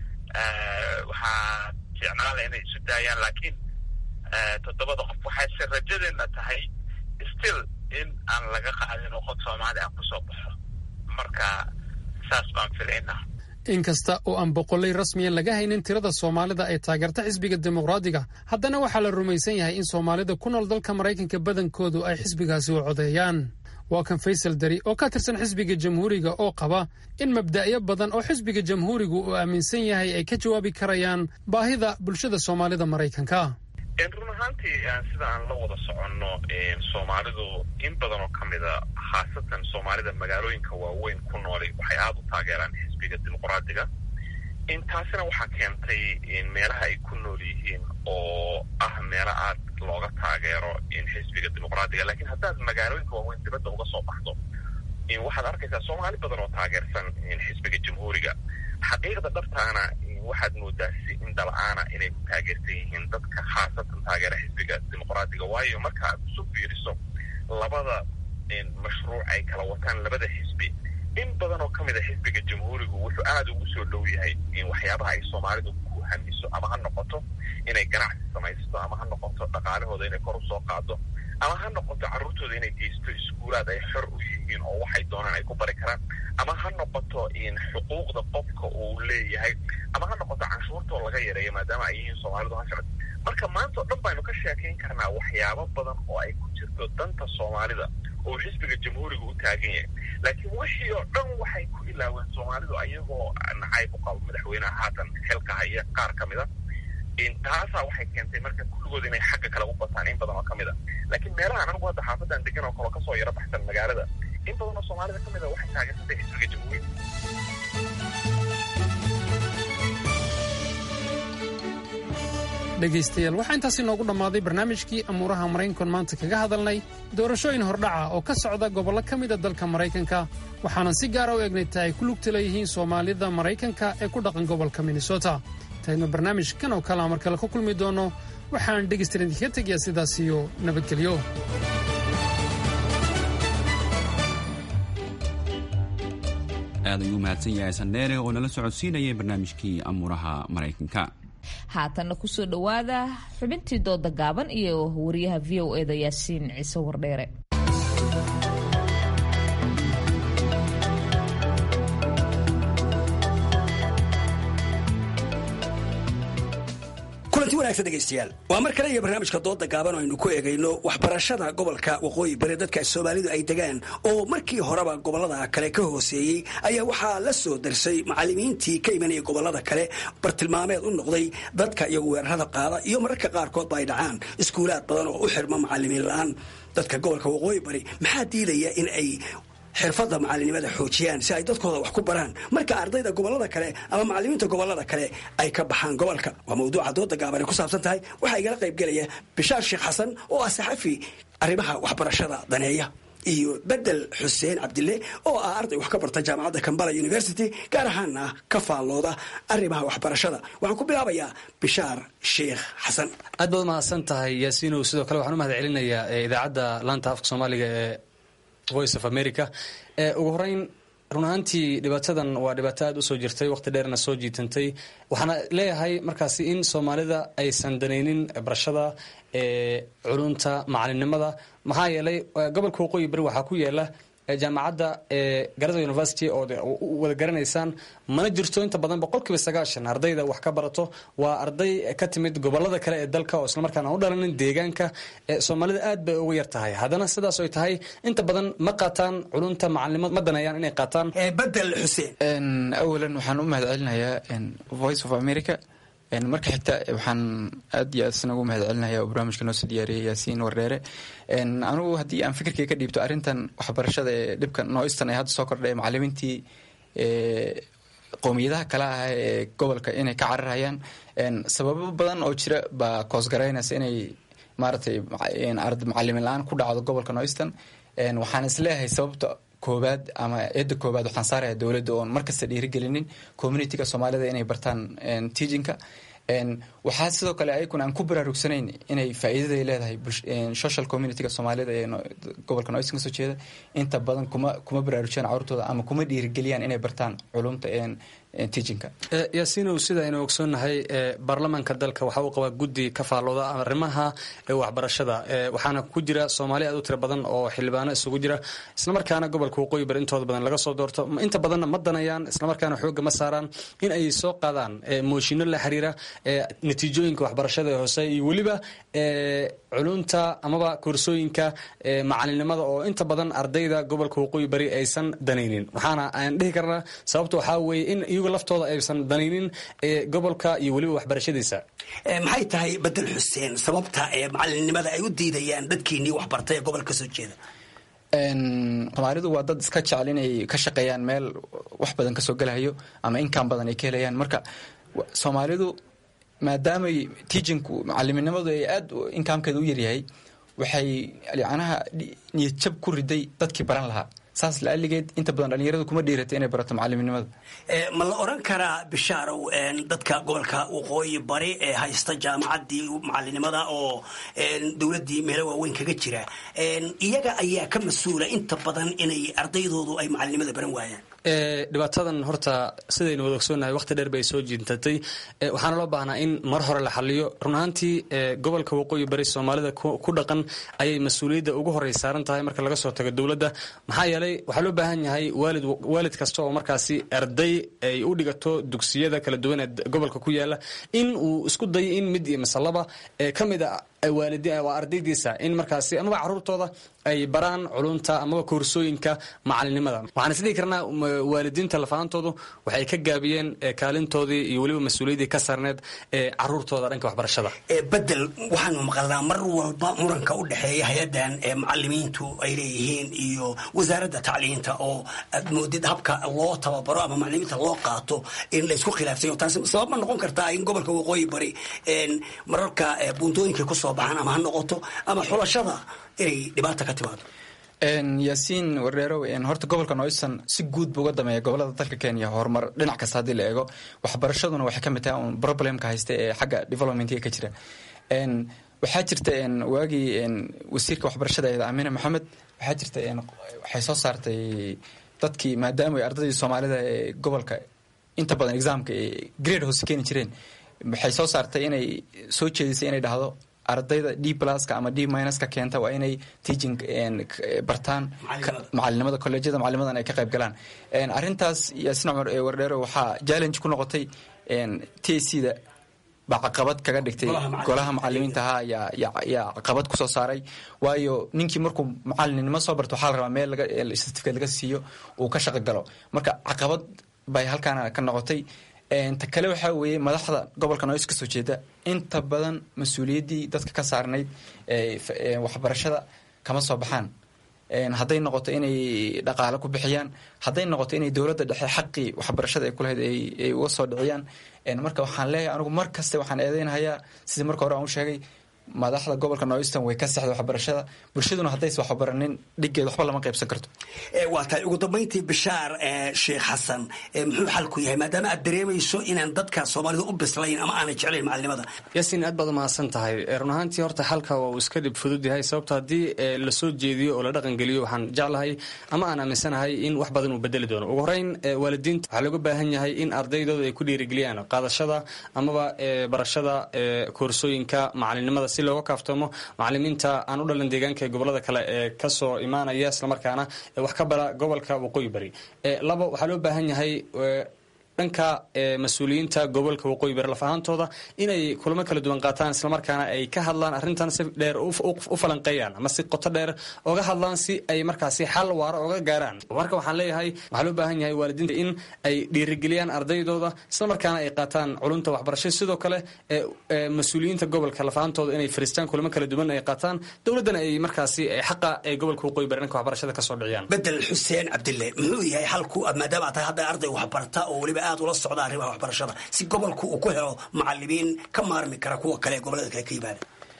waxaa jecnaala inay isu daayaan laakiin toddobada qof waxayse rajadeena tahay still in aan laga qaadin oo qod soomaali aan kusoo baxo marka saas baan filaynaa inkasta oo aan boqolay rasmiyan laga haynin tirada soomaalida ee taageerta xisbiga dimuqraadiga haddana waxaa la rumaysan yahay in soomaalida ku nool dalka maraykanka badankoodu ay xisbigaasi u codeeyaan waa kan faysal dari oo ka tirsan xisbiga jamhuuriga oo qaba in mabda'yo badan oo xisbiga jamhuurigu uu aaminsan yahay ay ka jawaabi karayaan baahida bulshada soomaalida maraykanka run ahaantii sida aan la wada soconno soomaalidu in badan oo ka mida khaasatan soomaalida magaalooyinka waaweyn ku nooli waxay aada u taageeraan xisbiga dimuqraadiga taasina waxaa keentay meelaha ay ku nool yihiin oo ah meelo aad looga taageero xisbiga dimuqraadiga lakiin haddaad magaalooyinka waaweyn dibadda uga soo baxdo waxaad arkaysaa soomaali badan oo taageersan xisbiga jamhuuriga xaqiiqda dhabtaana waxaad moodaa si indala-aana inay ku taageersan yihiin dadka khaasatan taageera xisbiga dimuqraadiga waayo marka aad isu fiiriso labada mashruuc ay kala wataan labada xisbi in badan oo ka mid a xisbiga jamhuurigu wuxuu aada ugu soo dhow yahay waxyaabaha ay soomaalidu ku hamiso ama ha noqoto inay ganacsi samaysto ama ha noqoto dhaqaalahooda inay kor usoo qaado ama ha noqoto carruurtooda inay geysto iskuulaad ay xor u yihiin oo waxay doonaan ay ku bari karaan ama ha noqoto xuquuqda qofka uu leeyahay ama ha noqoto canshuurtoo laga yareeyo maadaama ay yihiin soomaalidu hashacad marka maanta oo dhan baynu ka sheekayn karnaa waxyaabo badan oo ay ku jirto danta soomaalida oo xisbiga jamhuuriga u taagan yahay laakiin wixii oo dhan waxay ku ilaaween soomaalidu ayagoo nacayb u qabo madaxweyneha haatan xilka haya qaar ka mid a taasaa waxay keentay marka kulligood inay xagga kale u bataan in badan oo ka mid a laakiin meelahan anigu hadda xaafadan degan oo kaloo kasoo yaro baxsan magaalada in badan oo soomaalida ka mid a waxay taageersatay xisbiga jamhuuriga dhegaystayaal waxaa intaasi noogu dhammaaday barnaamijkii amuuraha maraykankan maanta kaga hadalnay doorashooyin hordhaca oo ka socda gobollo ka mida dalka maraykanka waxaanan si gaara u eegnay ta ay ku lugta leeyihiin soomaalida maraykanka ee ku dhaqan gobolka minnesota intaynu barnaamijkan oo kalea mar kale ku kulmi doonno waxaan dhegaystayan idinkaga tegayaa sidaas iyo nabadgelyo aad ayuu mahadsan yahay sandheere oo nala socodsiinayay barnaamijkii amuuraha maraykanka haatanna kusoo dhowaada xubintii dooda gaaban iyo wariyaha v o eda yaasiin ciise wardheere kulanti wanaagsan dhegaystayaal waa mar kale iyo barnaamijka dooda gaaban oo aynu ku eegayno waxbarashada gobolka waqooyi bari dadka soomaalidu ay degaan oo markii horeba gobolada kale ka hooseeyey ayaa waxaa la soo darsay macalimiintii ka imanaya gobolada kale bartilmaameed u noqday dadka iyagu weerarada qaada iyo mararka qaarkoodba ay dhacaan iskuulaad badan oo u xirma macalimiin la-aan dadka gobolka waqooyi bari maxaa diidaya in ay xirfadda macalinimada xoojiyaan si ay dadkooda wax ku baraan marka ardayda gobolada kale ama macalimiinta gobolada kale ay ka baxaan gobolka waa mawduuca dooda gaaban ay ku saabsan tahay waxaa igala qaybgelaya bishaar sheekh xasan oo ah saxafi arrimaha waxbarashada daneeya iyo bedel xuseen cabdille oo ah arday wax ka barta jaamacadda kambala university gaar ahaana ka faallooda arrimaha waxbarashada waxaan ku bilaabayaa bishaar sheekh xasan aad baad umahadsan tahay yaasiinow sidoo kale waxaan u mahad celinayaa idaacadda laanta afka soomaaliga ee voice of america ugu horeyn run ahaantii dhibaatadan waa dhibaato aada usoo jirtay waqti dheerna soo jiitantay waxaana leeyahay markaasi in soomaalida aysan danaynin barashada culunta macalinimada maxaa yeelay gobolka waqooyi bari waxaa ku yaala jaamacadda garada university oo wada garanaysaan mana jirto inta badan boqolkiiba sagaashan ardayda wax ka barato waa arday ka timid gobolada kale ee dalka oo islamarkaana u dhalanin deegaanka soomaalida aad bay uga yar tahay haddana sidaas ay tahay inta badan ma qaataan culunta macalinimo ma danayaan inay qaataan bedel xuseen awalan waxaan u mahad celinayaa voice of america marka xigta waxaan aad iyo aad isna ugu mahad celinaya oo barnaamijka noo soo diyaariyay yaasiin wareere anugu haddii aan fikirkay ka dhiibto arrintan waxbarashada ee dhibka nooistan ee hadda soo kordhay macalimiintii qowmiyadaha kale ah ee gobolka inay ka cararayaan sababo badan oo jira baa koosgaraynaysa inay maaragtay macalimin la-aan ku dhacdo gobolka nooistan waxaan isleeyahay sababta koobaad ama eedda koobaad waxaan saaraya dowladda oon markasta dhiirigelinin communityga soomaalida inay bartaan teachinka waxaa sidoo kale ayaguna aan ku baraarugsanayn inay faa'iidaday leedahay social communityga soomaalida ee gobolka noistan kasoo jeeda inta badan kuma kuma baraarujiyaan carurtooda ama kuma dhiirigeliyaan inay bartaan culumta teachinka yaasiinow sida aynu ogsoonnahay baarlamaanka dalka waxa uu qabaa guddi ka faallooda arrimaha waxbarashada waxaana ku jira soomaali aad u tiro badan oo xildhibaano isugu jira islamarkaana gobolka waqooyi bari intooda badan laga soo doorto inta badanna ma danayaan islamarkaana xoogga ma saaraan in ay soo qaadaan mooshinno la xiriira natiijooyinka waxbarashada ee hoose iyo weliba culunta amaba koorsooyinka macalinimada oo inta badan ardayda gobolka waqooyi bari aysan danaynin waxaana aan dhihi karnaa sababta waxaa weeye in iyagu laftooda aysan danaynin gobolka iyo weliba waxbarashadiisa maxay tahay bedel xuseen sababta ee macalinimada ay u diidayaan dadkiinii waxbartay ee gobolka kasoo jeeda soomaalidu waa dad iska jecel inay ka shaqeeyaan meel wax badan kasoo gelahayo ama inkaan badan ay ka helayaan marka soomaalidu maadaamay teachinku macaliminimadu ay aad inkaamkeeda u yaryahay waxay yacnaha niyad jab ku riday dadkii baran lahaa saas laaligeed inta badan dhalinyaradu kuma dhiiratay inay barato macaliminimada ma la oran karaa bishaarow dadka gobolka waqooyi bari ee haysta jaamacaddii macalinimada oo dowladdii meelo waaweyn kaga jira iyaga ayaa ka mas-uula inta badan inay ardaydoodu ay macalinimada baran waayaan dhibaatadan horta sidaynu wada ogsoonnahay waqti dheer bay soo jiintatay waxaana loo baahnaa in mar hore la xaliyo run ahaantii gobolka waqooyi bari soomaalida ku dhaqan ayay mas-uuliyadda ugu horey saaran tahay marka laga soo tago dowladda maxaa yeelay waxaa loo baahan yahay waalid waalid kasta oo markaasi arday ay u dhigato dugsiyada kala duwan ee gobolka ku yaala in uu isku dayo in mid iyo masalaba ka mid a waa ardaydiisa in markaasi amaba caruurtooda ay baraan culunta amaba koorsooyinka macalinimada waxaan isdhihi karnaa waalidiinta lafaantoodu waxay ka gaabiyeen kaalintoodii iyo weliba mas-uuliyaddii ka saarneed ee caruurtooda dhanka waxbarashada bedel waxaanu maqalnaa mar walba muranka u dhexeeya hay-addan ee macalimiintu ay leeyihiin iyo wasaaradda tacliinta oo aad moodid habka loo tababaro ama macalimiinta loo qaato in laysku khilaafsayo taasi sabab ma noqon kartaa in gobolka waqooyi bari mararka buuntooyinkay kusoo baxaan ama ha noqoto ama xulashada inay dhibaata ka timaado yaasiin wareerow horta gobolka noistan si guud buu uga dameeya gobolada dalka kenya horumar dhinac kasta haddii la eego waxbarashaduna waxay ka mid tahay un problemka haysta ee xagga developmentiga ka jira waxaa jirta waagii wasiirka waxbarashada eed amina maxamed waxaa jirta waxay soo saartay dadkii maadaama ardaydii soomaalida ee gobolka inta badan exaamka grade hoose keeni jireen waxay soo saartay inay soo jeedisay inay dhahdo ardayda d pluska ama d minuska keenta waa inay teaching bartaan macalinimada colleejyada macalinimadan ay ka qayb galaan arrintaas yaasin cumar ee wardheero waxaa challenge ku noqotay t c da baa caqabad kaga dhigtay golaha macalimiinta ahaa yaa caqabad kusoo saaray waayo ninkii markuu macalinimo soo barto waxaa la rabaa meel certificate laga siiyo uu ka shaqo galo marka caqabad bay halkaana ka noqotay ta kale waxaa weeye madaxda gobolka nois kasoo jeeda inta badan mas-uuliyaddii dadka ka saarnayd waxbarashada kama soo baxaan hadday noqoto inay dhaqaale ku bixiyaan hadday noqoto inay dowladda dhexe xaqii waxbarashada ay kulahayd ay uga soo dhiciyaan marka waxaan leeyahay anigu mar kaste waxaan eedeynahayaa sidii marka hore aan u sheegay madaxda gobolka northeastern way ka sexda waxbarashada bulshaduna haddaysa waxbaranin dhigeed waxba lama qaybsan karto waa tahay ugu dambayntii bishaar sheekh xasan muxuu xalku yahay maadaama aad dareemayso inaan dadka soomaalida u bislayn ama aanay jeclayn macalinimada yaasiin aad baad umahadsan tahay run ahaantii horta xalka waa uu iska dhib fudud yahay sababto haddii lasoo jeediyo oo la dhaqangeliyo waxaan jeclahay ama aan aaminsanahay in wax badan uu bedeli doono ugu horeyn waalidiinta waxaa looga baahan yahay in ardaydooda ay ku dhiirigeliyaan qaadashada amaba barashada koorsooyinka macalinimada si looga kaaftoomo macalimiinta aan u dhalan deegaanka ee gobolada kale ee kasoo imaanaya islamarkaana wax ka bara gobolka waqooyi bari labo waxaa loo baahan yahay dhanka mas-uuliyiinta gobolka waqooyi bari laf ahaantooda inay kulamo kala duwan qaataan islamarkaana ay ka hadlaan arrintan si dheer u falanqeeyaan ama si qoto dheer oga hadlaan si ay markaasi xal waara oga gaaraan marka waxaan leeyahay waxaa loo baahan yahay waalidiinta in ay dhiirigeliyaan ardaydooda islamarkaana ay qaataan culumta waxbarasho sidoo kale mas-uuliyiinta gobolka laf ahaantooda inay fariistaan kulamo kala duwan ay qaataan dowladdana ay markaasi xaqa ee gobolka waqooyi bari dhanka waxbarashada kasoo dhiciyaan bedel xuseen cabdille muxuu yahay xalku maadaama aad tahay hadda arday waxbarta oo weliba aad ula socda arrimaha waxbarashada si gobolku uu ku helo macalimiin ka maarmi kara kuwa kale ee gobolada kale ka yimaada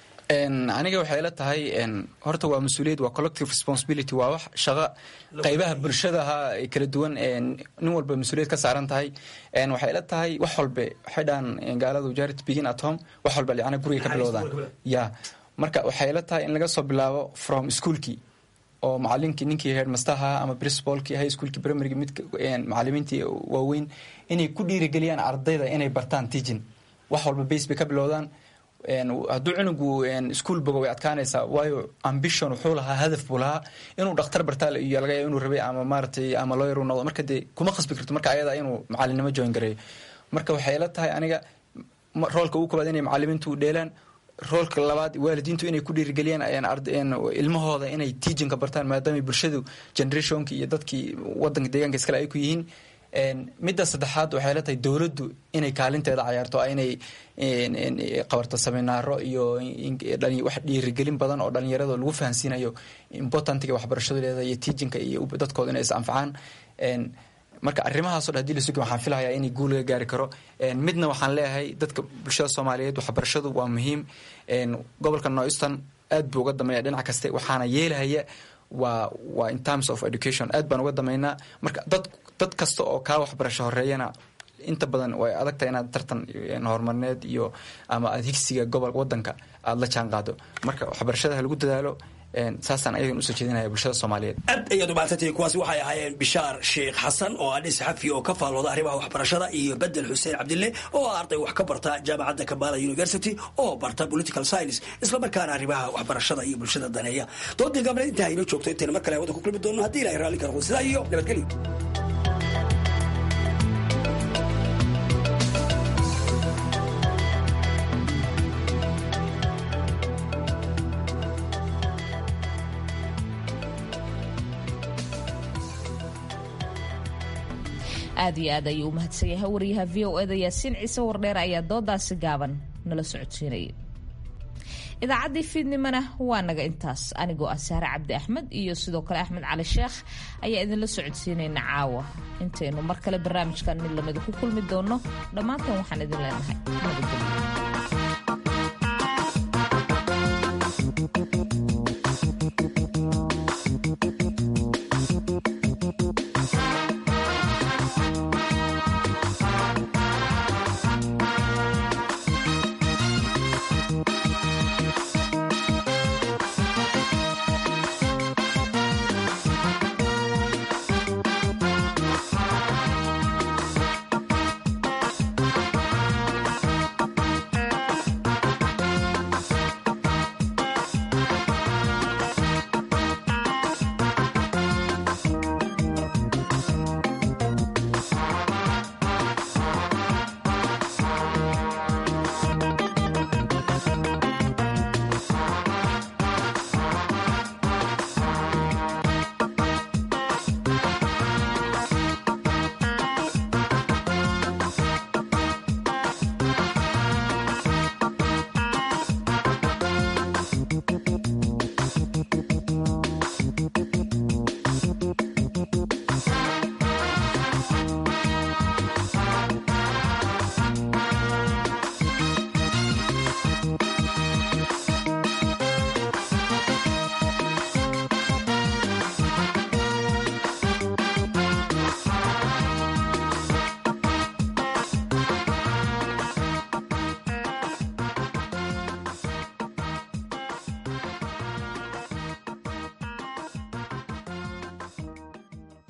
aniga waxay ila tahay horta waa mas-uuliyad waa collective responsibility waa wax shaqo qaybaha bulshadaha kala duwan nin walba mas-uuliyad ka saaran tahay waxay ila tahay wax walbe waxay dhahan gaaladu jarit begin at home wax walba licana guriga ka bilowdaan ya marka waxay ila tahay in laga soo bilaabo from schoolkii oo macalinkii ninkii headmasterha ama principalkii high schoolkii primaryga mid macalimiintii waaweyn inay ku dhiirigeliyaan ardayda inay bartaan teaching wax walba base bay ka bilowdaan hadduu cunugu ischool bogo way adkaanaysaa waayo ambition wuxuu lahaa hadaf buu lahaa inuu dhakhtar bartaa iyo laga yaaba inuu rabay ama maaratay ama lawyer uu noqdo marka dee kuma khasbi karto marka ayada inuu macalinimo join gareeyo marka waxay ila tahay aniga roolka ugu koobaad inay macalimiintu dheelaan roolka labaad waalidiintu inay ku dhiirigeliyaan ilmahooda inay teachinka bartaan maadaama bulshadu generationki iyo dadkii wadanka deegaanka iskale ay ku yihiin midda saddexaad waxay la tahay dowladdu inay kaalinteeda cayaarto inay qabarto seminaaro iyo wax dhiirigelin badan oo dhalinyarada lagu fahansiinayo importantiga waxbarashadu leedahay iyo teachinka iyo dadkooda inay is anfacaan marka arrimahaasoo dhan hadii la sugi waxaan filahayaa inay guul laga gaari karo midna waxaan leeyahay dadka bulshada soomaaliyeed waxbarashadu waa muhiim gobolka northeastern aad buu uga dameeya dhinac kaste waxaana yeelahaya waa waa in terms of education aad baan uga dameynaa marka dad dad kasta oo kaa waxbarasho horeeyana inta badan way adagtahay inaad tartan horumarneed iyo ama aad higsiga gobol wadanka aada la jaan qaado marka waxbarashada ha lagu dadaalo saasaan ayagan usoo jeedinaya bulshada soomaaliyeed aad ayaad umahadsantihiin kuwaasi waxay ahaayeen bishaar sheekh xasan oo ah nin saxafi oo ka faallooda arrimaha waxbarashada iyo bedel xuseen cabdille oo ah arday wax ka barta jaamacadda kabala university oo barta political science islamarkaana arrimaha waxbarashada iyo bulshada daneeya doodii gabna intaa inoo joogto intayna mar kale wadda ku kulmi doono haddii ilahay raalli karo sidaa iyo nabadgelyo aad iyo aad ayuu u mahadsan yahay wariyaha v o eda yaasiin ciise wardheer ayaa doodaasi gaaban nala socodsiinayay idaacaddii fiidnimona waa naga intaas anigoo ah saare cabdi axmed iyo sidoo kale axmed cali sheekh ayaa idinla socodsiinayna caawa intaynu mar kale barnaamijkan mid lamida ku kulmi doono dhammaantan waxaan idin leenahay nabadgelyo